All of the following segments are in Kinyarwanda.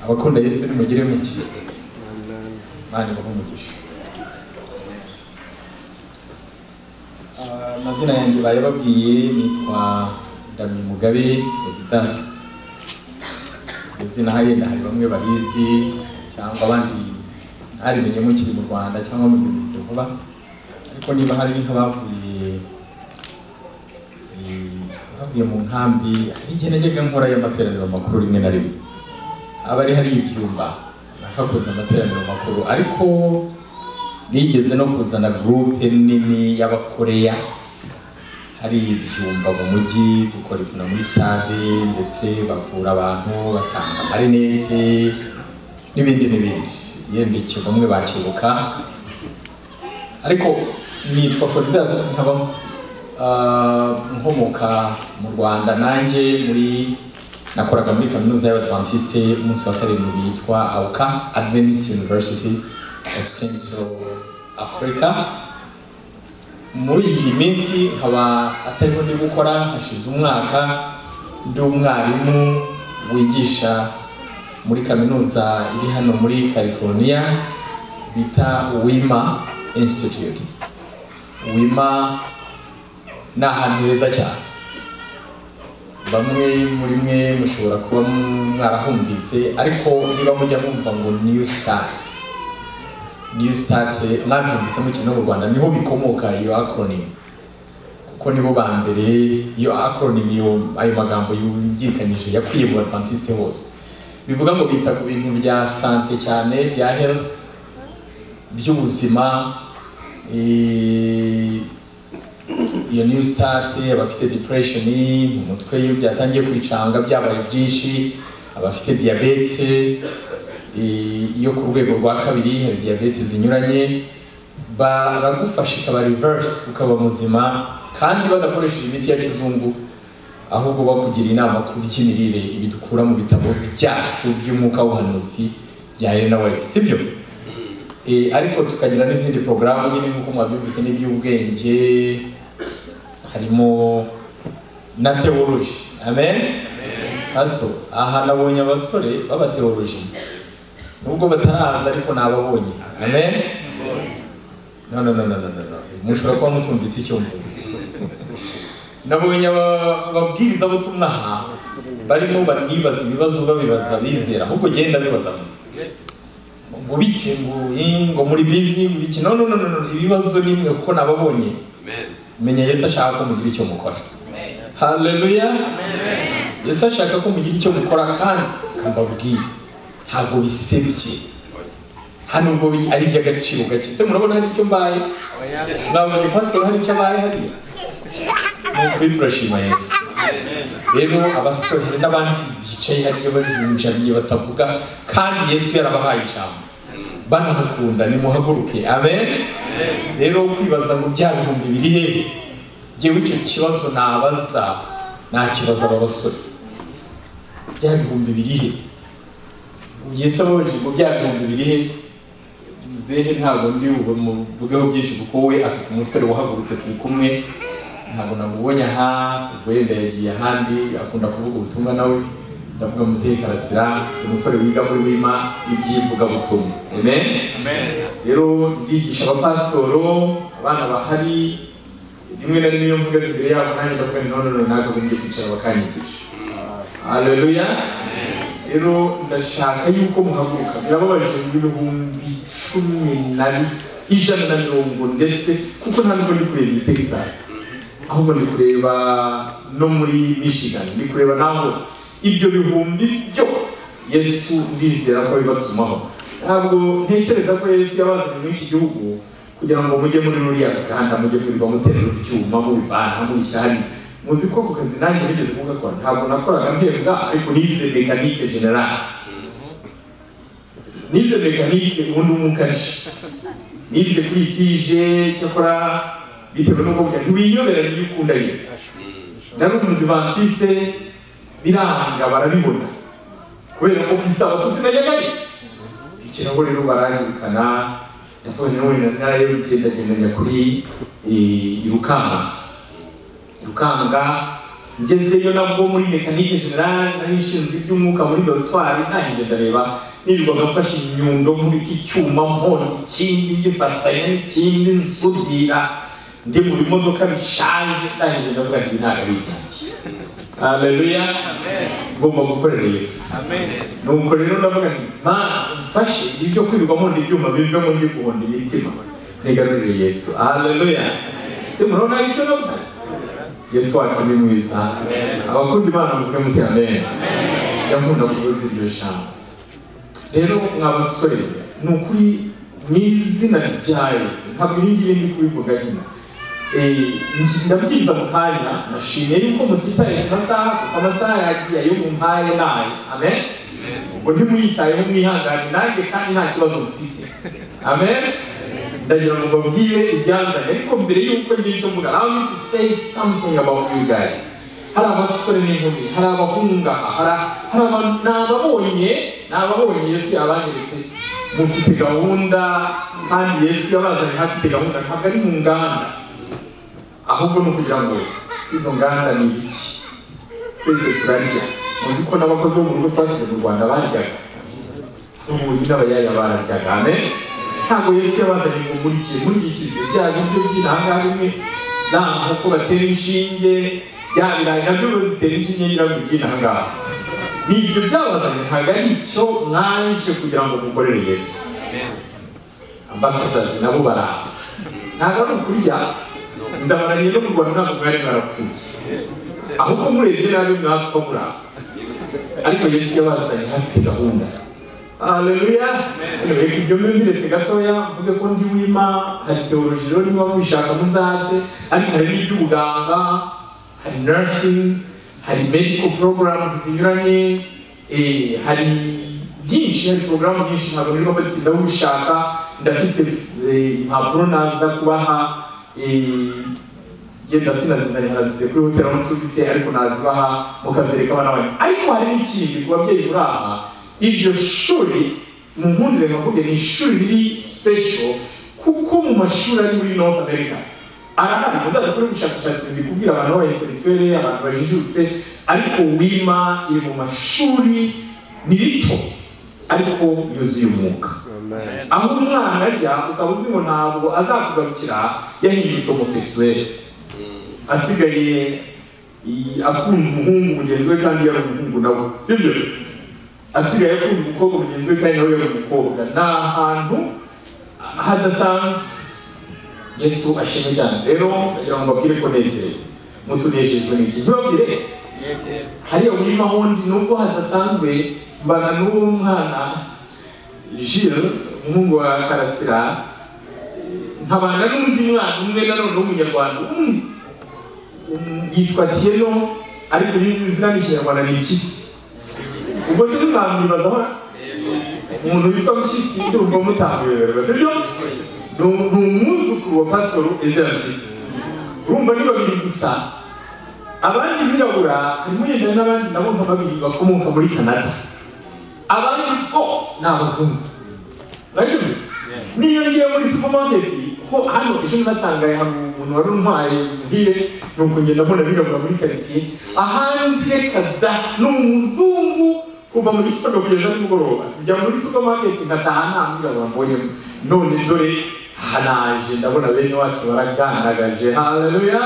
abakunda yesu nimugire muki mani baho umugisha amazina yanjye bayababwiye nitwa ndamye mugabe editansi izina hariya hari bamwe barizi cyangwa abandi ntarimenye mukiri mu rwanda cyangwa mu gihe vuba ariko niba hari nk'abavuye bavuye mu nkambi hari igihe najyaga nkora y'amateraniro makuru rimwe na rimwe aba ari hari ibyumba nakakoze amateraniro makuru ariko nigeze no kuzana gurupe nini y'abakoreya hari ibyumba mu mujyi dukora ivuna muri stade ndetse bavura abantu batanga amarinete n'ibindi n'ibindi yenda ikintu bamwe bakibuka ariko nitwa Fordas nkaba ah, nkomoka mu Rwanda nanjye muri nakoraga muri kaminuza y'Abadventiste umunsi wa karindwi yitwa AUCA Adventist University of Central Africa muri iyi minsi nkaba atariho ndi gukora hashize umwaka ndi umwarimu wigisha muri kaminuza iri hano muri California bita Wima Institute Wima ni ahantu heza cyane bamwe muri mwe mushobora kuba mwarahumvise ariko niba mujya mwumva ngo new start new start mwabyumvise mu kintu mu rwanda niho bikomoka iyo acronym kuko nibo ba mbere iyo acronym iyo ayo magambo yumvikanije yakwiye mu badventiste hose bivuga ngo bita ku bintu bya sante cyane bya health by'ubuzima eh, iyo new start abafite depression mu mutwe iyo byatangiye kwicanga byabaye byinshi abafite diyabete eh, iyo ku rwego rwa kabiri hari diyabete zinyuranye baragufasha ikaba reverse ukaba muzima kandi badakoresheje imiti ya kizungu ahubwo bakugira inama ku by'imirire ibi dukura mu bitabo byacu by'umwuka w'ubuhanuzi bya Elena White sibyo Eh, ariko tukagira n'izindi porogaramu nyine nk'uko mwabyumvise n'iby'ubwenge harimo na teoloji amen pasito aha nabonye abasore b'abateoloji nubwo bataraza ariko nababonye amen no no no no no no no. mushobora kuba mutumvise icyo mvuze nabonye aba- ababwirizabutumwa aha barimo banibaza ibibazo babibaza bizera ahubwo genda bibaza ngo bite ngo eh, ngo muri bizi ngo iki no no no no no, ibibazo ni mwe kuko nababonye menya Yesu ashaka ko mugira icyo mukora haleluya Yesu ashaka ko mugira icyo mukora kandi akababwira ntabwo bisebye hano ubwo bi- ari iby'agaciro gake se murabona hari icyo mbaye nabonye pastor hari icyo abaye hariya kuri turashima yesu rero abasore hari n'abandi bicaye hariya bajunjamye batavuga kandi yesu yarabahaye ijambo banamukunda nimuhaguruke amen rero kwibaza ngo bya bihumbi biri hehe jyewe icyo kibazo nabaza nakibaza aba basore bya bihumbi biri he yesu ababajije ngo bya bihumbi biri he muzehe ntabwo ndi buvugeho byinshi kuko we afite umusore wahagurutse turi kumwe ntabwo namubonye aha wenda yagiye ahandi akunda kuvuga ubutumwa nawe ndavuga muzehe karasira afite umusore wiga muri wima iby'ivugabutumwa amen rero ndigisha abapasoro abana bahari rimwe na rimwe iyo mvuga imbere yabo nanjye ndavuga nti none runaka bongeye kwicara bakanyigisha haleluya rero ndashaka yuko muhaguruka birababaje mu bihumbi cumi na bi- ijana na mirongo ndetse kuko nta nubwo ndi kureba iyi texas ahubwo ndi kureba no muri michigan ndi kureba n'aho hose ibyo bihumbi byose yesu ndizera ko bibatumaho ntabwo ntekereza ko yesu yabazanye muri iki gihugu kugira ngo mujye muri ruriya ruganda mujye mwirirwa muterera ibyuma mubivana mubishyira hariya muzi ko ku kazi nanjye nigeze kugakora ntabwo nakoraga mpembwa ariko nize mekanike generale nize mekanike ubundi umukanishi nize kuri tije cyakora bitewe n'uko bwa ntiwiyoberanye ibyo ukunda yesu nari umudivantise biranga barabibona kubera ko ku isabato sinajyagayo ikirago rero baranyirukana ndavuga ni wowe narayo njya kuri eh, irukanka rukanga ngezeyo nabwo muri mekanike generale nari nshinzwe iby'umwuka muri dorutwari ntangije ndareba nirirwaga mfashe inyundo nkubita icyuma mpora ikindi gifatanya n'ikindi nsudira ndi mu bimodoka bishaje ntangije ndavuga nti ntabwo ari ibyanjye haleluya ngomba gukorera yesu nuko rero ndavuga nti mana mfashe ibyo kwirirwamo n'ibyuma bivemo ndi guhonda imitima nigarurire yesu haleluya se murabona ari ibyo navuga yesu wacu ni mwiza abakunda imana muvuge muti amen yakunda kubuza iryo jambo rero mwa basore ni ukuri mu izina rya yesu ntabwo iyi ngiyi ndi kubivuga hino ndabwiza mu kanya nashimiye yuko mutitaye ku masaha kuko amasaha yagiye ayo mumpaye nayo amen ubwo ntimuyitayeho mwihangane nanjye kandi nta kibazo mufite amen ndagira ngo mbabwire ibyanzanye ariko mbere y'uko ngira icyo mvuga I want to say something about you guys hari abasore n'inkumi hari abahungu aha hari hari abantu ni ababonye ni ababonye yesu yabanyeretse mufite gahunda kandi yesu yabazanye hafite gahunda ntabwo ari mu nganda ahubwo ni ukugira ngo si izo nganda ni ibiki twese turarya muzi ko n'abakozi bo mu rugo twasize mu rwanda baryaga n'ubundi n'abayaya bararyaga amen ntabwo yesu yabazanye ngo murikiye murikikize bya biryo by'intangaha bimwe za nkoko batera inshinge bya birayi nabyo bitera inshinge nyirabyo by'intangaha ni ibyo byabazanye ntabwo ari icyo mwaje kugira ngo mukorere yesu ambasadasi nabo baraha ntabwo ari ukurya ndabaraniye no mu rwanda ntabwo mwari barapfuye ahubwo murebye nabi mwapfa muraha ariko yesu yabazanye hafite gahunda Haleluya. Reka ibyo mbe mbiretse gatoya mvuge ko ndi wima hari teoloji rero niba mubishaka muzaze ariko hari n'iby'ubuganga hari nursing hari medical programs zinyuranye eh, hari byinshi hari porogaramu nyinshi ntabwo rero batinda ubishaka ndafite eh, impapuro naza kubaha eh, yenda sinazizanye nazize kuri hoteli aho nshumbitse ariko nazibaha mukazereka abana banyu ariko hari n'ikindi ku babyeyi muri aha iryo shuri mu nkundire nakubwiye ni ishuri riri special kuko mu mashuri ari muri north america arahari muzajya gukora ubushakashatsi bikubwira abantu b'abaintelektuweli abantu bajijutse ariko wima iri mu mashuri ni rito ariko yuzuye umwuka aho umwana ajya ukaba uzi ngo ntabwo azakugarukira yahindutse homosexuel asigaye i- akunda umuhungu mugenzi we kandi yari umuhungu nawe sibyo asigaye akunda umukobwa mugenzi we kandi nawe yari umukobwa ni ahantu hadasanzwe yesu ashimwe cyane rero ndagira ngo mbabwire ko nezerewe mutunejejwe n'iki ntibabwire hariya muri mahondi nubwo hadasanzwe mbana n'uwo mwana jile umuhungu wa karasira nkabana n'undi mwana umwe nanone w'umunyarwanda umwe Um, yitwa tiyeno ariko y'izi izina n'ikinyarwanda ni impyisi ubwo se mwamwibaza aho umuntu witwa Mpyisi ndumva mutamuyoberwa sibyo ni umu- ni umwuzukuru wa pasoro Ezra Mpyisi urumva ni babiri gusa abandi birabura harimo yenda n'abandi nabo nka babiri bakomoka muri Canada abandi bose ni abazungu Urabona ibyo? niyo ngiye muri supermarket ko hano ejo natangaye hari umuntu wari untwaye muhire nuko ngenda mbona birabura muri karitsiye ahandi reka da ni umuzungu kuva mu gitondo kugeza nimugoroba njya muri supermarket ngataha nta mwirabura mbonyemo none dore aha naje ndabona bene wacu baragandagaje haleluya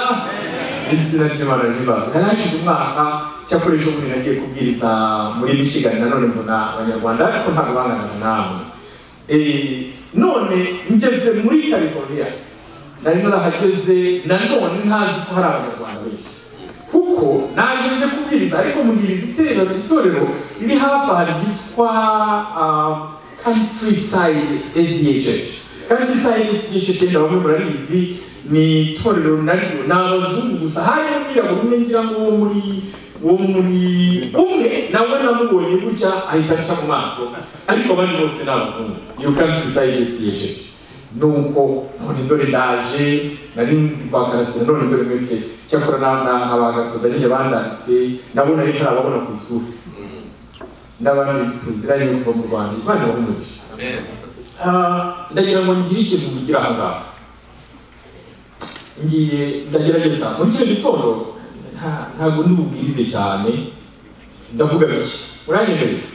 izina ry'imana ryibazwa nari hashize umwaka cyakora ejo bundi nagiye kubwiriza muri michigan nanone mbona abanyarwanda ariko ntabwo banganaga namwe Eh, none ngeze muri california nari narahageze nanone ntazi ko hari abanyarwanda benshi kuko naje nje kubwiriza ariko mugiriza iterero itorero riri hafi aha ryitwa um, countryside sdhh countryside sdhh yenda bamwe murarizi ni itorero naryo ni abazungu gusa harimo umwirabura umwe ngira ngo wo muri wo muri umwe nawe namubonye gutya ahita aca mu maso ariko abandi bose ni abazungu iyo countryside sdhh nuko none dore ndaje nari nzi kwa karasira none dore mwese cyakora na- na abagasoza nyine bandanditse nabona ari ntarababona ku isura n'abandi tuziranye kuva mu rwanda imana bahumurisha ndagira ngo ngire ikintu mvugira aha ngaha ngiye ndagerageza muri icyo gitondo nta- ntabwo ndi bubwize cyane ndavuga bike uranyemerera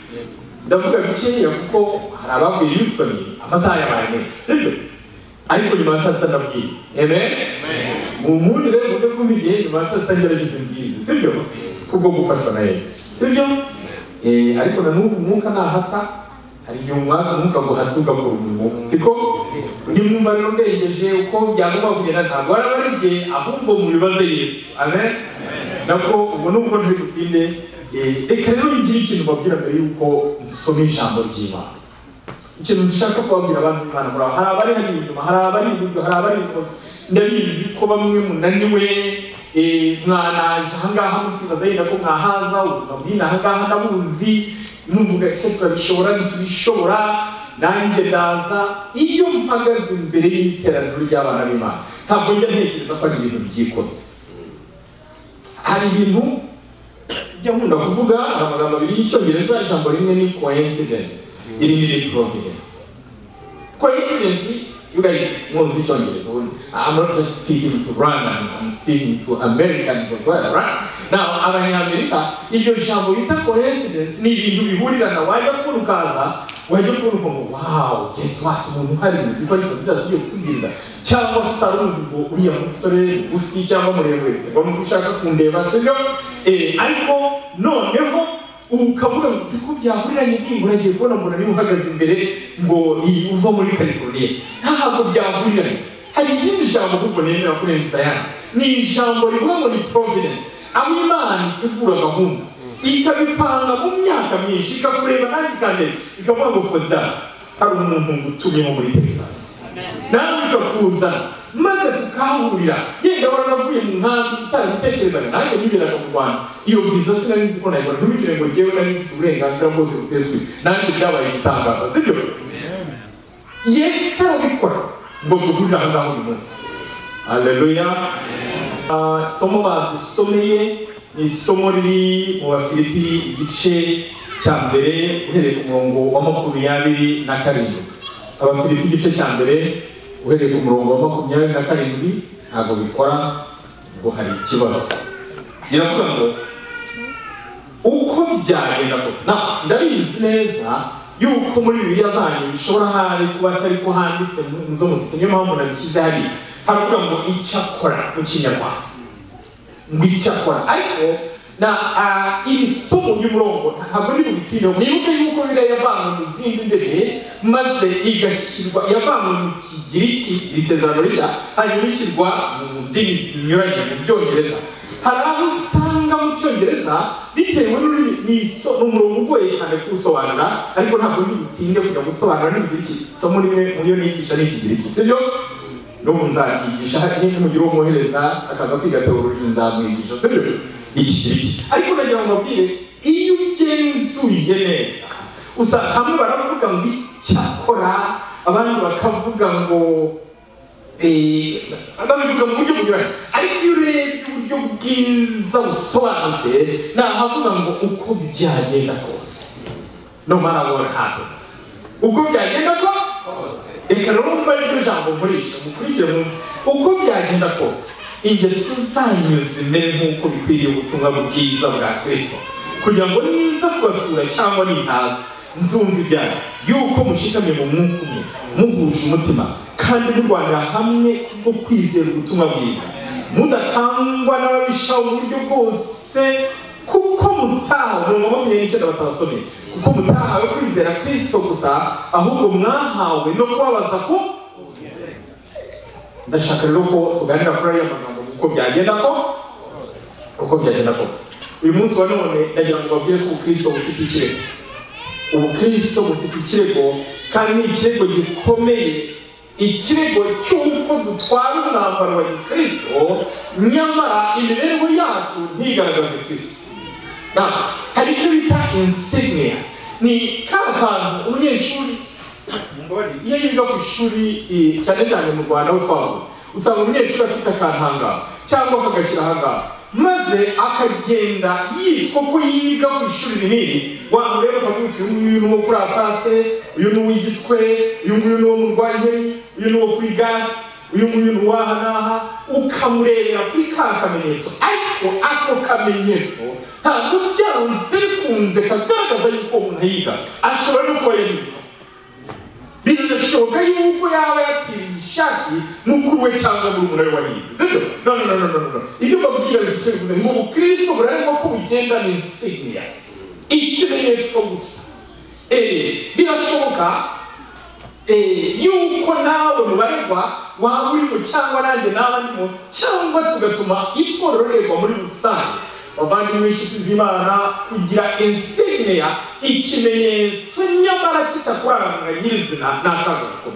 ndavuga bikeya kuko hari abavuye Houston amasaha yabaye meza sibyo ariko nyuma ya saa sita ndabwize amen mu wundi rero uvuge ko igihe nyuma ya saa sita ngerageza mbwize sibyo kubwo gufashwa na yesu sibyo Eh, ariko na n'ubu umwuka nahata hari igihe umwaka umwuka guhata ugakora umwuka siko nimwumva rero mwegeje uko byagomba kugenda ntabwo wari wari igihe ahubwo mubibaze yesu amen nabwo ubwo nubwo ntiri butinde eh, reka rero ngire ikintu mbabwira mbere y'uko nsoma ijambo ry'imana ikintu dushaka kubabwira abantu b'imana muraho hari abari hano inyuma hari abari iburyo hari abari ibumoso ndabizi ko bamwe munaniwe eh, mwanaje ahangaha mutibaza yenda ko mwahaza ubuzima bw'ino ahangaha ndabuzi numvuga ese turabishobora ntitubishobora nanjye ndaza iyo mpagaze imbere y'iteraniro ry'abana b'imana ntabwo njya ntekereza ko ari ibintu byikoze hari ibintu njya nkunda kuvuga hari amagambo abiri y'icyongereza ijambo rimwe ni coincidence irindi ni providence coincidence you guys muzi icyongereza ubu I'm not just speaking to Rwandans I'm speaking to Americans as well right now abanyamerika iryo jambo bita coincidence ni ibintu bihurirana wajya kubona ukaza wajya kubona ukumva wow guess what umuntu uhari uzi ko ariko bidasubye kutubwiriza cyangwa se utari uzi ngo uriya musore mugufi cyangwa muremure biterwa n'uko ushaka kundeba sibyo Eh, ariko noneho ubu ukavuga ngo uzi ko byahuriranye n'ingingo nagiye kubona umuntu ari uhagaze imbere ngo iyi uva muri california ntabwo byahuriranye hari irindi jambo ahubwo nemera kurenza ayandi ni ijambo rivuga ngo ni providence aho imana itegura gahunda ikabipanga mu myaka myinshi ikakureba nawe ikandere ikavuga ngo fodasi hari umuntu utumyeho muri texas nawe ikakuzana maze tukahahurira yenda waranavuye mu nkambi utari utekerezaga nanjye niberaga mu rwanda iyo viza sinari nzi ko nayibona ntibigire ngo njyewe nari mfite uburenganzira bwose busesuye nanjye byabaye igitangaza sibyo yesu arabikora ngo duhurire aho ngaho uyu munsi aleluya Ah, isomo badusomeye ni isomo riri mu bafilipi igice cya mbere uhereye ku murongo wa makumyabiri na karindwi abafilipi igice cya mbere uhereye ku murongo wa makumyabiri na karindwi ntabwo bikora ngo hari ikibazo biravuga ngo uko byagenda kose na- ndabizi neza yuko muri bibiliya zanyu bishobora hari kuba atari ko handitse mu- mu zo mufite niyo mpamvu nabishyize hariya haravuga ngo icyakora mu kinyarwanda ngo icyakora ariko na ah, iri somo ry'umurongo ntabwo ari butinde mwibuke yuko biriya yavanywe mu zindi ndimi maze igashyirwa yavanywe mu kigiriki iri sezerano rishya hanyuma ishyirwa mu ndimi zinyuranye mu byongereza hari aho usanga mu cyongereza bitewe n'ururimi ni iso- ni umurongo ugoye cyane kuwusobanura ariko ntabwo ari butinde kujya gusobanura n'ikigiriki somo rimwe mu yo nigisha ni ikigiriki sibyo n'ubu nzakwigisha nyine mugira uwo mwohereza akaza kwiga teoloji nzamwigisha sibyo iki kiriki ariko nagira ngo mbabwire iyo ugenzuye neza usanga hamwe baravuga ngo icyakora abandi bakavuga ngo Eh, babivuga mu buryo bunyuranye ariko iyo urebye uburyo bwiza busobanutse nahavuga ngo uko byagenda kose no matter what happens uko byagenda kose reka rero mumva iryo jambo nkoresha mukurikire mu uko byagenda kose ingeso zanyu zimere nk'uko bikwiriye ubutumwa bwiza bwa kristo kugira ngo niza kubasura cyangwa nintaza nzumva ibyanyu yuko mushikamye mu mwuka umwe muhuje umutima kandi murwanira hamwe kubwo kwizera ubutumwa bwiza mudakangwa n'ababisha uburyo bwose kuko mutahawe umurongo wa makumyabiri n'icyenda batabasomeye kuko mutahawe kwizera kristo gusa ahubwo mwahawe no kubabaza ko ndashaka rero ko tuganira kuri ariya magambo kuko byagenda ko uko byagenda kose uyu munsi wa none ndagira ngo babwire ko ubukristo bufite ikirego ubukristo bufite ikirego kandi ni ikirego gikomeye ikirego cy'uko dutwara umwambaro wa gikristo nyamara imibereho yacu ntigaragaze kristo na hari icyo bita insignia ni ka kantu umunyeshuri iyo yiga ku ishuri eh, cyane cyane mu rwanda aho twavuga usanga umunyeshuri afite akantu ahangaha cyangwa akagashyira ahangaha maze akagenda yitwa ko yiga ku ishuri rinini wamureba ukavuga uti uyu nguyu ni uwo kuri atase uyu ni uw'igitwe uyu nguyu ni uwo mu rwanyeri uyu ni uwo kuri gasi uyu muntu waha n'aha ukamureba kuri ka kamenyetso ariko ako kamenyetso ntabwo byanze bikunze kagaragaza yuko umuntu yiga ashobora no kuba yiga birashoboka yuko yaba yatiriye ishati mukuru we cyangwa muri umuntu wari wayize sibyo no no no no no no ibyo babwira bifite bivuze ngo ubukristo burarimo ko bugenda ni insignia ikimenyetso gusa eh birashoboka yuko nawe mubarirwa waba urimo cyangwa nanjye naba ndimo cyangwa tugatuma itorero rirerwa muri rusange abavandimwe inshuti z'imana kugira insignia ikimenyetso nyamara kitakuranga nyirizina ntakangazwa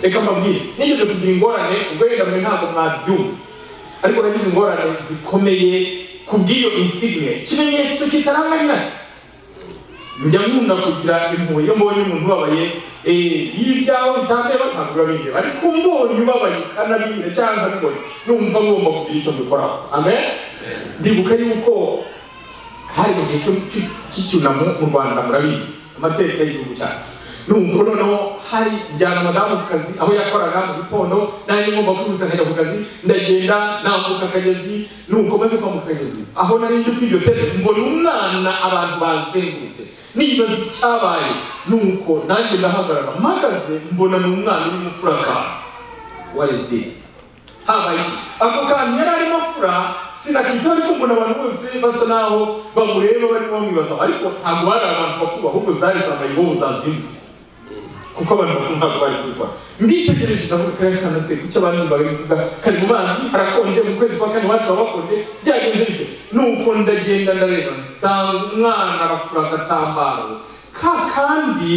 reka mbabwire nigeze kugira ingorane ubwo wenda mwe ntabwo mwabyumva ariko nagize ingorane zikomeye ku bw'iyo insignia ikimenyetso kitaranga nyiracyo njya nkunda kugira impuhwe iyo mbonye umuntu ubabaye iyo ibyawe bitandeba ntabwo biba bindeba ariko mbonye ubabaye ukanabira cyangwa nkabibona numva ngomba kugira icyo mbikoraho amen ndibuka yuko hari mu gihe cy'icyunamo mu rwanda murabizi amateka y'igihugu cyacu numva noneho hari njyana madamu ku kazi aho yakoraga mu gitondo nanjye ngomba kwihuta nkajya ku kazi ndagenda nambuka akagezi nuko maze kwambuka akagezi aho nari njye kuri iryo tebe mbona umwana abantu bazengurutse nibaza icyabaye nuko nanjye ndahagarara mpagaze mbona ni umwana urimo furaka what is this habaye iki ako kantu yari arimo afura sinakitaho ariko mbona abantu bose basa naho bamureba barimo bamwibaza ariko ntabwo bari abantu bakuru ahubwo zari zambaye bo zazindutse kuko abantu bakuru ntabwo bari kubikora mbitegereje ndavuga kariya kana se kuki abantu bari kuvuga kari mu mazi harakonje mu kwezi kwa kane iwacu haba hakonje byagenze bite nuko ndagenda ndareba nsanga umwana arafura agatambaro ka kandi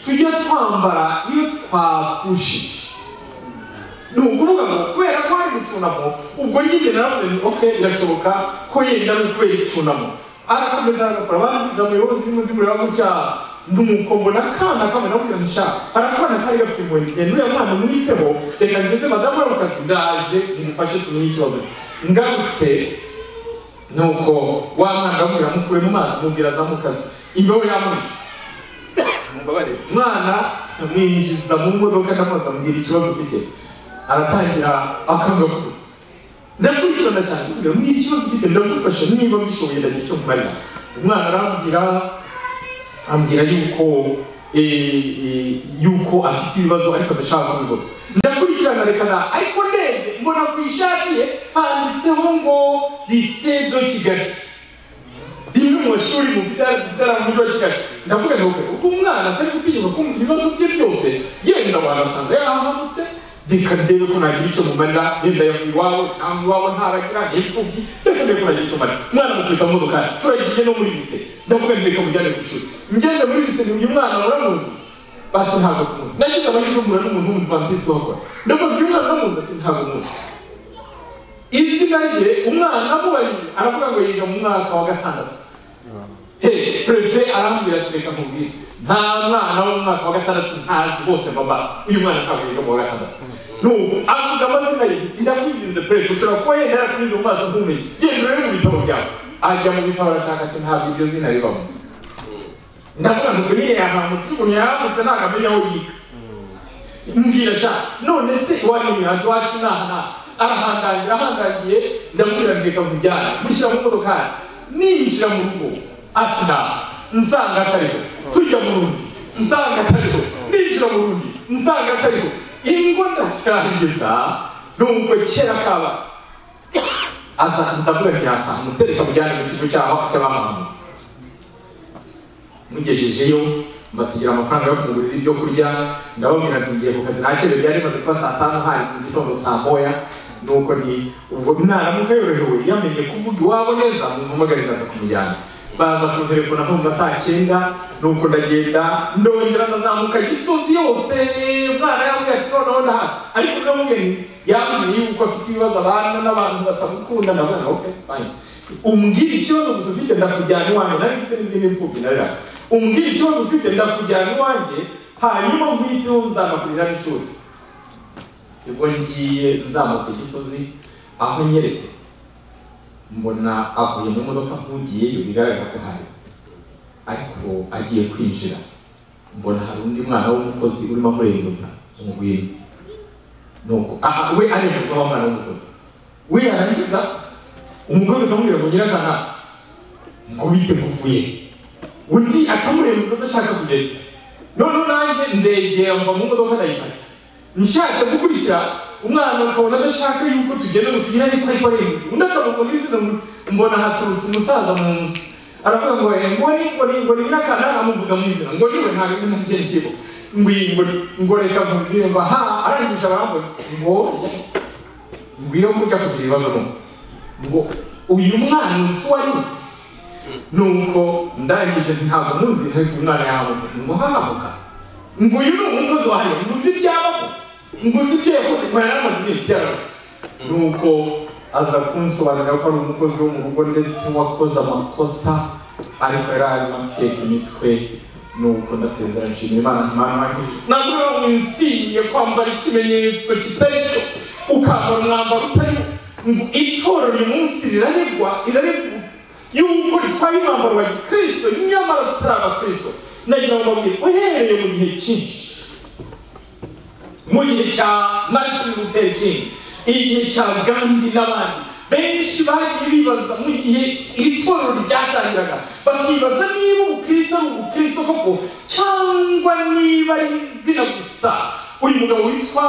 tujya twambara iyo twapfushije ni ukuvuga ngo kubera ko hari gucunamo ubwo nyine naravuze nti oke birashoboka ko yenda ari ukubera icyunamo arakomeza agakora abandi ndamuyobo zirimo zimureba gutya nuko mbona akana kamwe nawe kugira nshaka hari akana kari gafite impuhwe ngenda uriya mwana mwiteho reka ngeze madamu we mu kazi ndaje mumufashe tumenye ikibazo ngarutse nuko wa mwana ndamubwira mukure mu mazi mubwira azamukazi imbeho yamuje mumbabarire umwana amwinjiza mu modoka ndamubaza ambwira ikibazo ufite aratangira akangakuru ndakurikirana cyane kugira ngo ikibazo ufite ndagufasha niba mbishoboye ndagira icyo nkumarira umwana arambwira ambwira yuko yuko afite ibibazo ariko adashaka kubivuga ndakurikirana reka na ariko ndende mbona ku ishati ye handitseho ngo lycée de kigali rimwe mu mashuri mufite mu mujyi wa kigali ndavuga ngo uko umwana atari gutinyuka kumva ibibazo bye byose yenda wanasanga yahamanutse reka ndebe ko nagira icyo mumarira yenda yavuye iwabo cyangwa iwabo ntaragira ntipfubyi reka ndebe ko nagira icyo marira umwana mukubita mu modoka turagiye no muri lise ndavuga ngo reka mujyane ku ishuri ngeze muri lise ni uyu mwana muramuzi bati ntabwo tumuzi nagize amahirwe mpura n'umuntu w'umuntu twanditse wakora ndamuzi uyu mwana uramuzi ati ntabwo muzi izina rye umwana amubajije aravuga ngo yiga mu mwaka wa gatandatu he perezida arambwira ati reka nkubwire nta mwana wo mu mwaka wa gatandatu ntazi bose babazi uyu mwana ntabwo yiga mu wa gatandatu nubu avuga amazina ye ndakwinginze perezida ushobora kuba yenda yarakunyuze mu maso ntumenye genda urebe mu bitabo byawe ajya mu bitabo arashaka ati ntabwo iryo zina ribamo ndavuga ngo nyine yahamutse umuntu yahamutse ntabwo amenya aho yiga mbwira sha none se iwanyu imihanzi wacu ni aha n'aha arahangangira ahangangiye ndamubwira ngo reka mujyane mushyira mu modokari ninjira mu rugo ati nta nsanga atariho tujya mu rundi nsanga atariho ninjira mu rundi nsanga atariho ingo ndasangiza nuko kera kaba azaza avuga ati yasamutse reka mujyane mu kigo cyaho cy'abahamutse mugejejeyo mbasigira amafaranga yo kugurira ibyo kurya ndababwira ati ngiye ku kazi nta kibazo byari bimaze kuba saa tanu hari mu gitondo saa moya nuko ni ubwo naramuka yorohewe yamenye kuvuga iwabo neza mumpamagare ndaza kumujyana baza ku telefone nkumva saa cyenda nuko ndagenda ndongera ndazamuka gisozi yose umwana yambwiye ati noneho nta ariko ndamubwiye yambwiye yuko afite ibibazo abana n'abantu batamukunda ndavuga oke fine umbwira ikibazo gusa ufite ndakujyana iwanjye nari mfite n'izindi mfubyi narira umbwira ikibazo ufite ndakujyana iwanjye hanyuma nkwiteho nzanakurira n'ishuri sibwo ngiye nzamutse gisozi aho nyeretse mbona avuye mu modoka nkugiyeyo bigaragara ko hari ariko agiye kwinjira mbona hari undi mwana w'umukozi urimo amurenguza umuguye nuko aha we ari umukozi w'umwana w'umukozi we yarangiza umukozi akamubwira ngo nyirakana ngo bite kuvuye undi akamurenza adashaka kugenda noneho nanjye ndegera mva mu modoka ndayiparika nshatse gukurikira umwana akabona adashaka yuko tugenda ngo tugire ariko ariko arenze undi akavuga ngo izina mbona haturutse umusaza mu nzu aravuga ngo eh, ngo ni ngo ni ngo ni nyirakana amuvuga mu izina ngo niwe ntabwo ndi mu byerekebo ngwingo ngo reka nkubwire ngo aha arangije abambona ngo ngwire kurya kugira ibibazo n'umwe ngo uyu mwana uzi uwo ari we nuko ndangije ntabwo muzi ariko umwana yamuzi ngo hahamuka ngo uyu ni umukozi wawe ngo uzi ibyabaho ngo uzi ibyo yakoze ngo yaramaze iminsi yaraze nuko aza kunsobanurira ko ari umukozi wo mu rugo ndetse wakoze amakosa ariko yari arimo ateka imitwe nuko ndasezera nshimira imana imana ntabwo winsinye kwambara ikimenyetso kitari cyo ukambara umwambaro utari wo ngo itorero uyu munsi riraregwa riraregwa yuko ritwaye umwambaro wa gikristo nyamara tutari abakristo nagira ngo mbabwire uhereye mu gihe cyinshi mu gihe cya martin luther king igihe cya gandhi n'abandi benshi bagiye bibaza mu gihe iri torero ryatangiraga bakibaza niba ubukristo ari ubukristo koko cyangwa niba ari izina gusa uyu mugabo witwa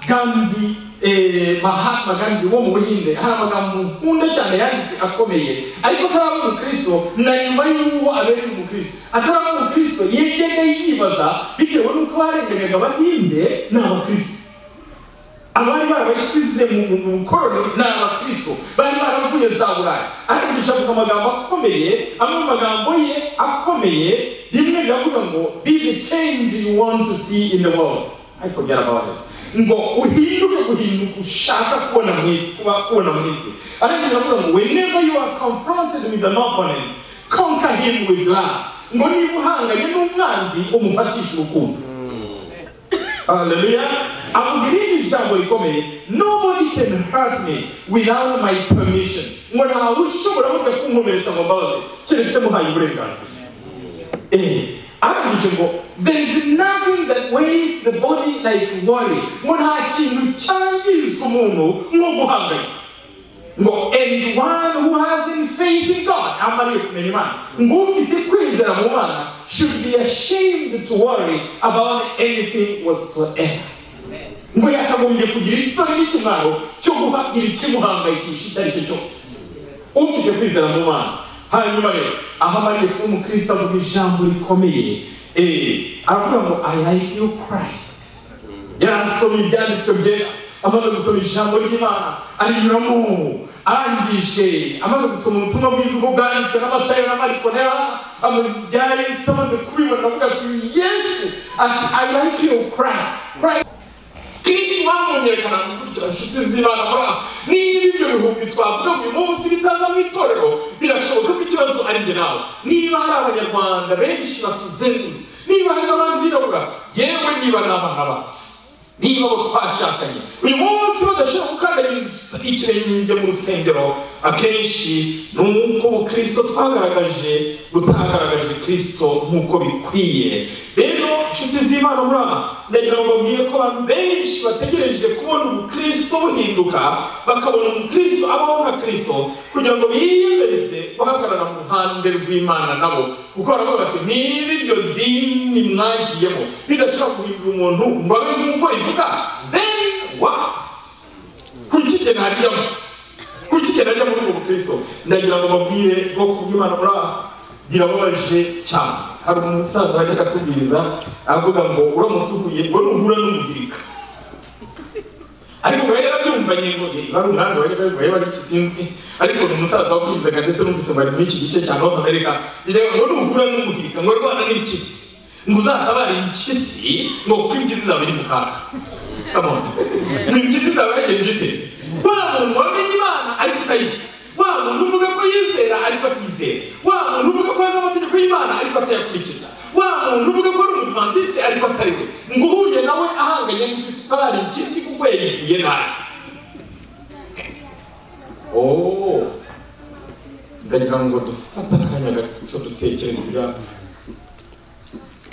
gandhi eh, mahatma gandhi wo mu buhinde hari amagambo nkunda cyane yanditse akomeye ariko ataraba umukristo na nyuma y'uwo abereye umukristo ataraba umukristo yegenda yibaza bitewe n'uko barengeregaga abahinde ni abakristo abari barabashyize mu bukoroni ni abakristo bari baravuye za burayi ariko avuga amagambo akomeye amwe mu magambo ye akomeye rimwe riravuga ngo be the change you want to see in the world ariko byarababaje ngo uhinduke guhinduka ushaka kubona mu isi kuba kubona mu isi ariko biravuga ngo whenever you are confronted with an opponent conquer him with love ngo niba uhanganye n'umwanzi umufatishe urukundo Hallelujah. I will give you jambo rikomeye. Nobody can hurt me without my permission. Ngo nta ushobora burya kunkomeretsa ngo mbabaze keretse muhaye uburenganzira. Eh, arangije ngo there is nothing that weighs the body like worry. Ngo nta kintu cyangiza umuntu nko guhangayika. Ngo and one who has in faith in God amariye kumenya Imana. Ngo ufite kwizera mu Mana should be ashamed to worry about anything whatsoever. ngo yakagombye kugira isoni n'ikimaro cyo guhabwira ikimuhangayikisha icyo ari cyo cyose ufite kwizera mu mana hanyuma rero aho amariye kuba umukristo avuga ijambo rikomeye eh, aravuga ngo i like you christ yarasomye ibyanditswe byera amaze gusoma ijambo ry'imana arinyuramo arangije amaze gusoma ubutumwa bwiza ubwo bwanditswe n'amatayo n'amariko n'era amaze ibya yesu amaze kubibona avuga ati yesu ati i like you christ christ Kristo bamwongerekana gukurikira inshuti z'Imana muri aha niba ibyo bihumbi twavuga uyu munsi bitaza mu itorero birashoboka ko ikibazo ari njye nawe niba hari abanyarwanda benshi batuzengurutse niba hari n'abandi birabura yewe niba n'abana bacu niba abo twashakanye uyu munsi badashobora gukandagiriza ikirenge mu rusengero akenshi ni uko ubukristo twagaragaje butagaragaje kristo nk'uko bikwiye rero inshuti z'imana muri aha ndagira ngo babwire ko abantu benshi bategereje kubona ubukristo buhinduka bakabona umukristo abaho nka kristo kugira ngo biyemeze guhagarara mu ruhande rw'imana nabo kuko baravuga bati niba iryo dini mwagiyemo bidashobora guhindura umuntu ngo abe nk'uko rivuga then what kuki njye ntaryamo kuki njye najya muri ubwo bukristo ndagira ngo babwire bwoko bw'imana muri aha birababaje cyane hari umusaza wajyaga atubwiriza avuga ngo uramutse uhuye ngo nuhura n'umugirika ariko we yarabyumvanye ngo bari umwami wajyaga bigoye bari ikizinzi ariko ni umusaza wabwirizaga ndetse n'umvise bari muri iki gice cya north america bireba ngo nuhura n'umugirika ngo rwana n'impyisi ngo uzatabare impyisi ngo kuko impyisi zawe iri mu kaga come on impyisi zawe yagenje ite wa muntu wamenye imana ariko utayizi wa muntu uvuga ko yizera ariko atizera wa muntu uvuga ko azi amategeko y'imana ariko atayakurikiza wa muntu uvuga ko ari umudivantiste ariko atari we ngo uhuye nawe ahanganye n'impyisi utabara impyisi kuko yayiguye nabi oh ndagira ngo dufate akanya gato dutekereza ibyacu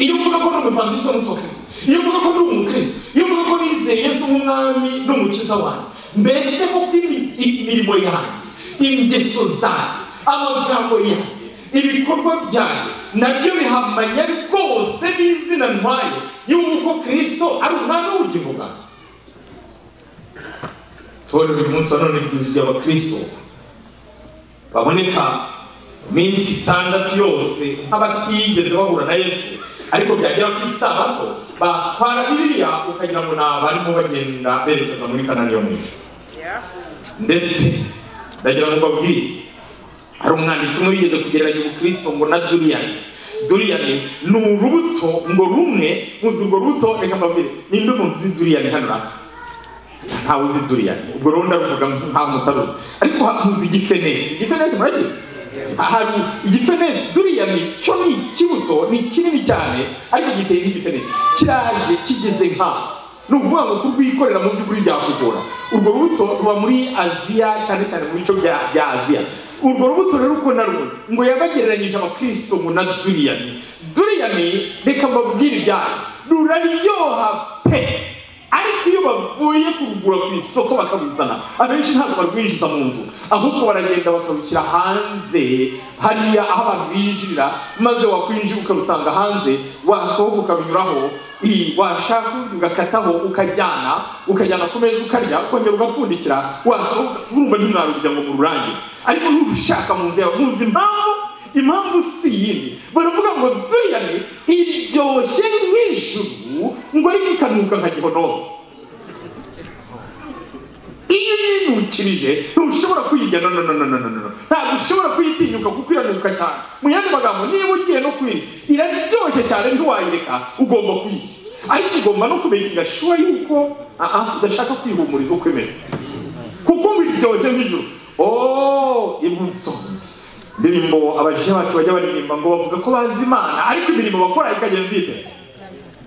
iyo uvuga ko uri umupanzi isa n'isoko iyo uvuga ko uri umukristo iyo uvuga yuko nizeye yesu nk'umwami n'umukiza wanjye mbese koko imi- imirimo yanjye ingeso zanjye amagambo yanjye ibikorwa byanjye nabyo bihamanya rwose n'izina ntwaye y'uko kirisito ari umwami w'ubugingo bwanjye itorero uyu munsi wa none ryuzuye abakristo baboneka iminsi itandatu yose nk'abatigeze bahura na yesu ariko byagera ku isabato batwara bibiliya ukagira ngo ni abarimo bagenda berekeza muri kanani yo mu ijuru ndetse ndagira ngo mbabwire hari umwanditsi umwe wigeze kugereranya ubukristo ngo na duriyani duriyani ni urubuto ngo rumwe muzi urwo rubuto reka mbabwire ninde umuntu uzi duriyani hano rero ntawe uzi duriyani ubwo rero ndaruvuga nkaho mutaruzi ariko muzi igifenesi igifenesi murakizi ahantu igifenesi duriyani cyo ni ikibuto ni kinini cyane ariko giteye nk'igifenesi kiraje kigeze nkaho ni ukuvuga ngo kurwikorera mu by'ukuri byakugora urwo rubuto ruba muri aziya cyane cyane mu bice bya bya aziya urwo rubuto rero uko narwo ngo yabagereranyije abakristo ngo na duriyani duriyani reka mbabwire ibyayo ruraryoha pe ariko iyo bavuye kurugura ku isoko bakaruzana abenshi ntabwo barwinjiza mu nzu ahubwo baragenda bakarushyira hanze hariya aho abantu binjirira maze wakwinjira ukarusanga hanze wasohoka ukarunyuraho i- washaka ugakataho ukajyana ukajyana ku meza ukarya ukongera ugapfundikira wasohoka urumva ntimwarurya ngo mururangize ariko n'urushaka mu nzu yawe muzi impamvu impamvu si iyindi baravuga ngo duriyani iryoshye nk'ijuru ngo ariko ikanuka nka gihonomo iyo yinukirije ntushobora kuyirya no no no no no no no ntabwo ushobora kuyitinyuka kuko iranuka cyane mu yandi magambo niba ugiye no kuyirya iraryoshye cyane ntiwayireka ugomba kuyirya ariko igomba no kumenya igashyura yuko aha udashaka kwihumuriza uko imeze kuko ngo iryoshye nk'ijuru ooo imbuto indirimbo abaje bacu bajya baririmba ngo bavuga ko bazi imana ariko imirimo bakora ikagenda ite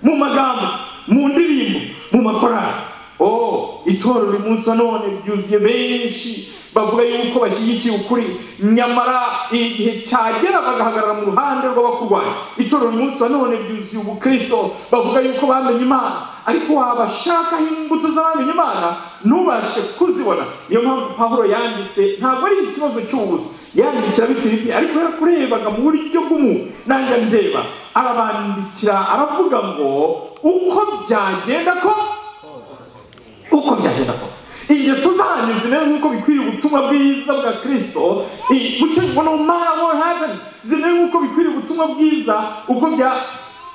mu magambo mu ndirimbo mu makorari oh itorero uyu munsi wa none ryuzuye benshi bavuga yuko bashyigikiye ukuri nyamara igihe cyagera bagahagarara mu ruhande rw'abakurwanya itorero uyu munsi wa none ryuzuye ubukristo bavuga yuko bamenye imana ariko wabashakaho imbuto z'abamenye imana ntubashe kuzibona niyo mpamvu pahuro yanditse ntabwo ari ikibazo cy'ubusa yandikira abifilipi ariko yarakurebaga mu buryo bw'umuntu nanjye ndeba arabandikira aravuga ngo uko byagenda ko uko byagenda kose ingeso zanyu zimeze nk'uko bikwiriye ubutumwa bwiza bwa kirisito bucyo ngo mama hapeni zimeze nk'uko bikwiriye ubutumwa bwiza uko bya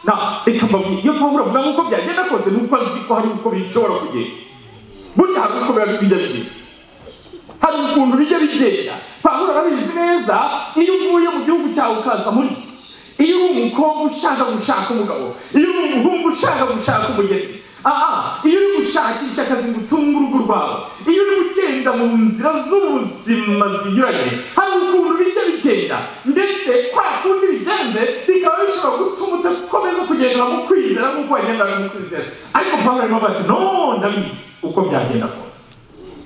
na reka mbabwire iyo mpamvu uravuga ngo uko byagenda kose ni uko azi ko hari uko bishobora kugenda burya hari uko biba bijya bigenda hari ukuntu bijya bigenda pawulo arabizi neza iyo uvuye mu gihugu cyawe ukaza muri iki iyo uri umukobwa ushaka gushaka umugabo iyo uri umuhungu ushaka gushaka umugeni aha iyo uri gushakisha akazi ngo utunge urugo rwawe iyo uri gugenda mu nzira z'ubuzima zinyuranye hari ukuntu bijya bigenda ndetse kwa kundi bigenze bikaba bishobora gutuma udakomeza kugendera mu kwizera nk'uko wagendaga mu kwizera ariko pawulo arimo ati no ndabizi uko byagenda kose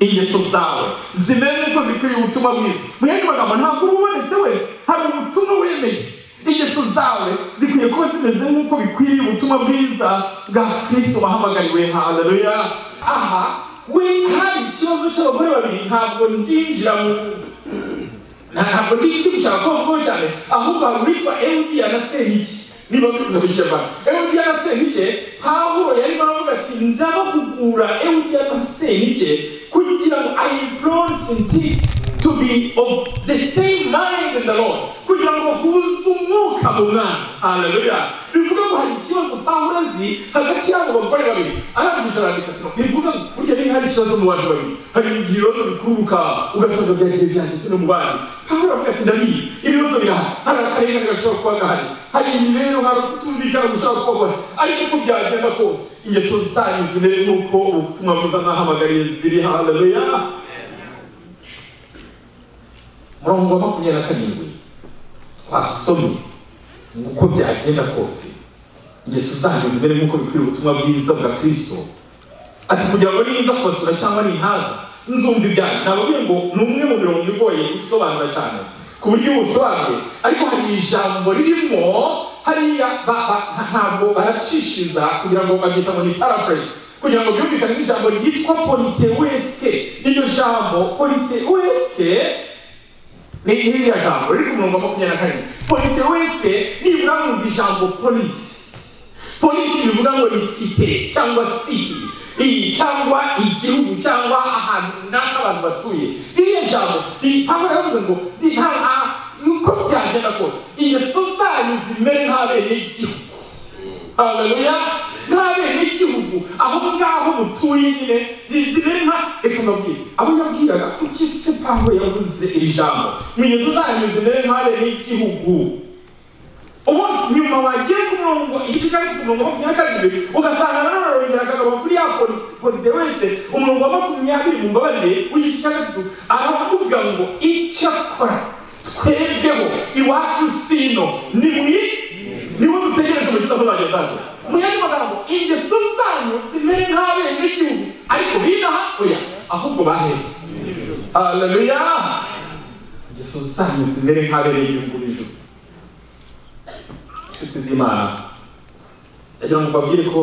ingeso zawe zimeze nk'uko zikwiriye ubutumwa bwiza mu yandi magambo ntabwo uba ubonetse wese hari ubutumwa wemeye ingeso zawe zikwiye kuba zimeze nk'uko bikwiriye ubutumwa bwiza bwa kristo wahamagariwe haleluya aha we hari ikibazo cy'abagore babiri ntabwo ndinjira mu ntabwo ndi gushaka ko mvuga cyane ahubwo hari uwitwa erudiya na seriki niba bivuze ku kinyarwanda erudiya na serike pawulo yarimo aravuga ati ndabahugura erudiya na serike kugira ngo i implosinti to be of the same mind in the lord kugira ngo bahuze umwuka mu mwana haleluya bivuga ngo hari ikibazo pawulo azi hagati y'abo bagore babiri arangije arandika ati bivuga ngo burya niba hari ikibazo mu bantu babiri hari igihe ibibazo bikururuka ugasanga byagiye byanditse no mu bandi pawulo aravuga ati ndabizi ibibazo birahari hari akarengane gashobora kuba gahari hari imibereho hari ukutumvikana gushaka kubabona ariko uko byagenda kose ingeso zanyu zimere nk'uko ubutumwa bwiza nahamagariye ziri haleluya murongo wa makumyabiri na karindwi twasomye uko byagenda kose ingeso zanyu zimere nk'uko bikwiriye ubutumwa bwiza bwa kristo ati kugira ngo niza kubasura cyangwa nintaza nzumva ibyanyu nababwiye ngo ni umwe mu mirongo igoye gusobanura cyane ku buryo ubusobanuye ariko hari ijambo ririmo hariya ba- ba- ntabwo baracishiriza kugira ngo babyita ngo ni paraphrase kugira ngo byumvikane nk'ijambo ryitwa politewese iryo jambo politewese ni iriya jambo riri ku murongo wa makumyabiri na karindwi politewese nibura mwumva ijambo polisi polisi bivuga ngo ni site cyangwa siti iyi cyangwa igihugu cyangwa ahantu runaka abantu batuye ririya jambo aho yavuze ngo ni nta uko byagenda kose iyo sosari zimere nk'abene igihugu haleluya nk'abenegihugu aho ngaho mutuye nyine zizimere nka reka mbabwire abo yabwiraga kuki se pawulo yavuze iri jambo mwinyuzu zanyu zimere nk'abenegihugu ubu nyuma wagiye ku murongo igice cyangwa ku murongo wa makumyabiri na kabiri ugasanga na none rongera akagaruka kuri ya polisi polisi wese umurongo wa makumyabiri mu mbabarire w'igice cya gatatu aravuga ngo icyo akora twebweho iwacu sino ni mwi niwe dutegereje umukiza muzajya utangira mu yandi magambo ingeso zanyu zimere nk'abenegihugu ariko binaha oya ahubwo bahehe haleluya ingeso zanyu zimere nk'abenegihugu b'ijuru inshuti z'imana ndagira ngo mbabwire ko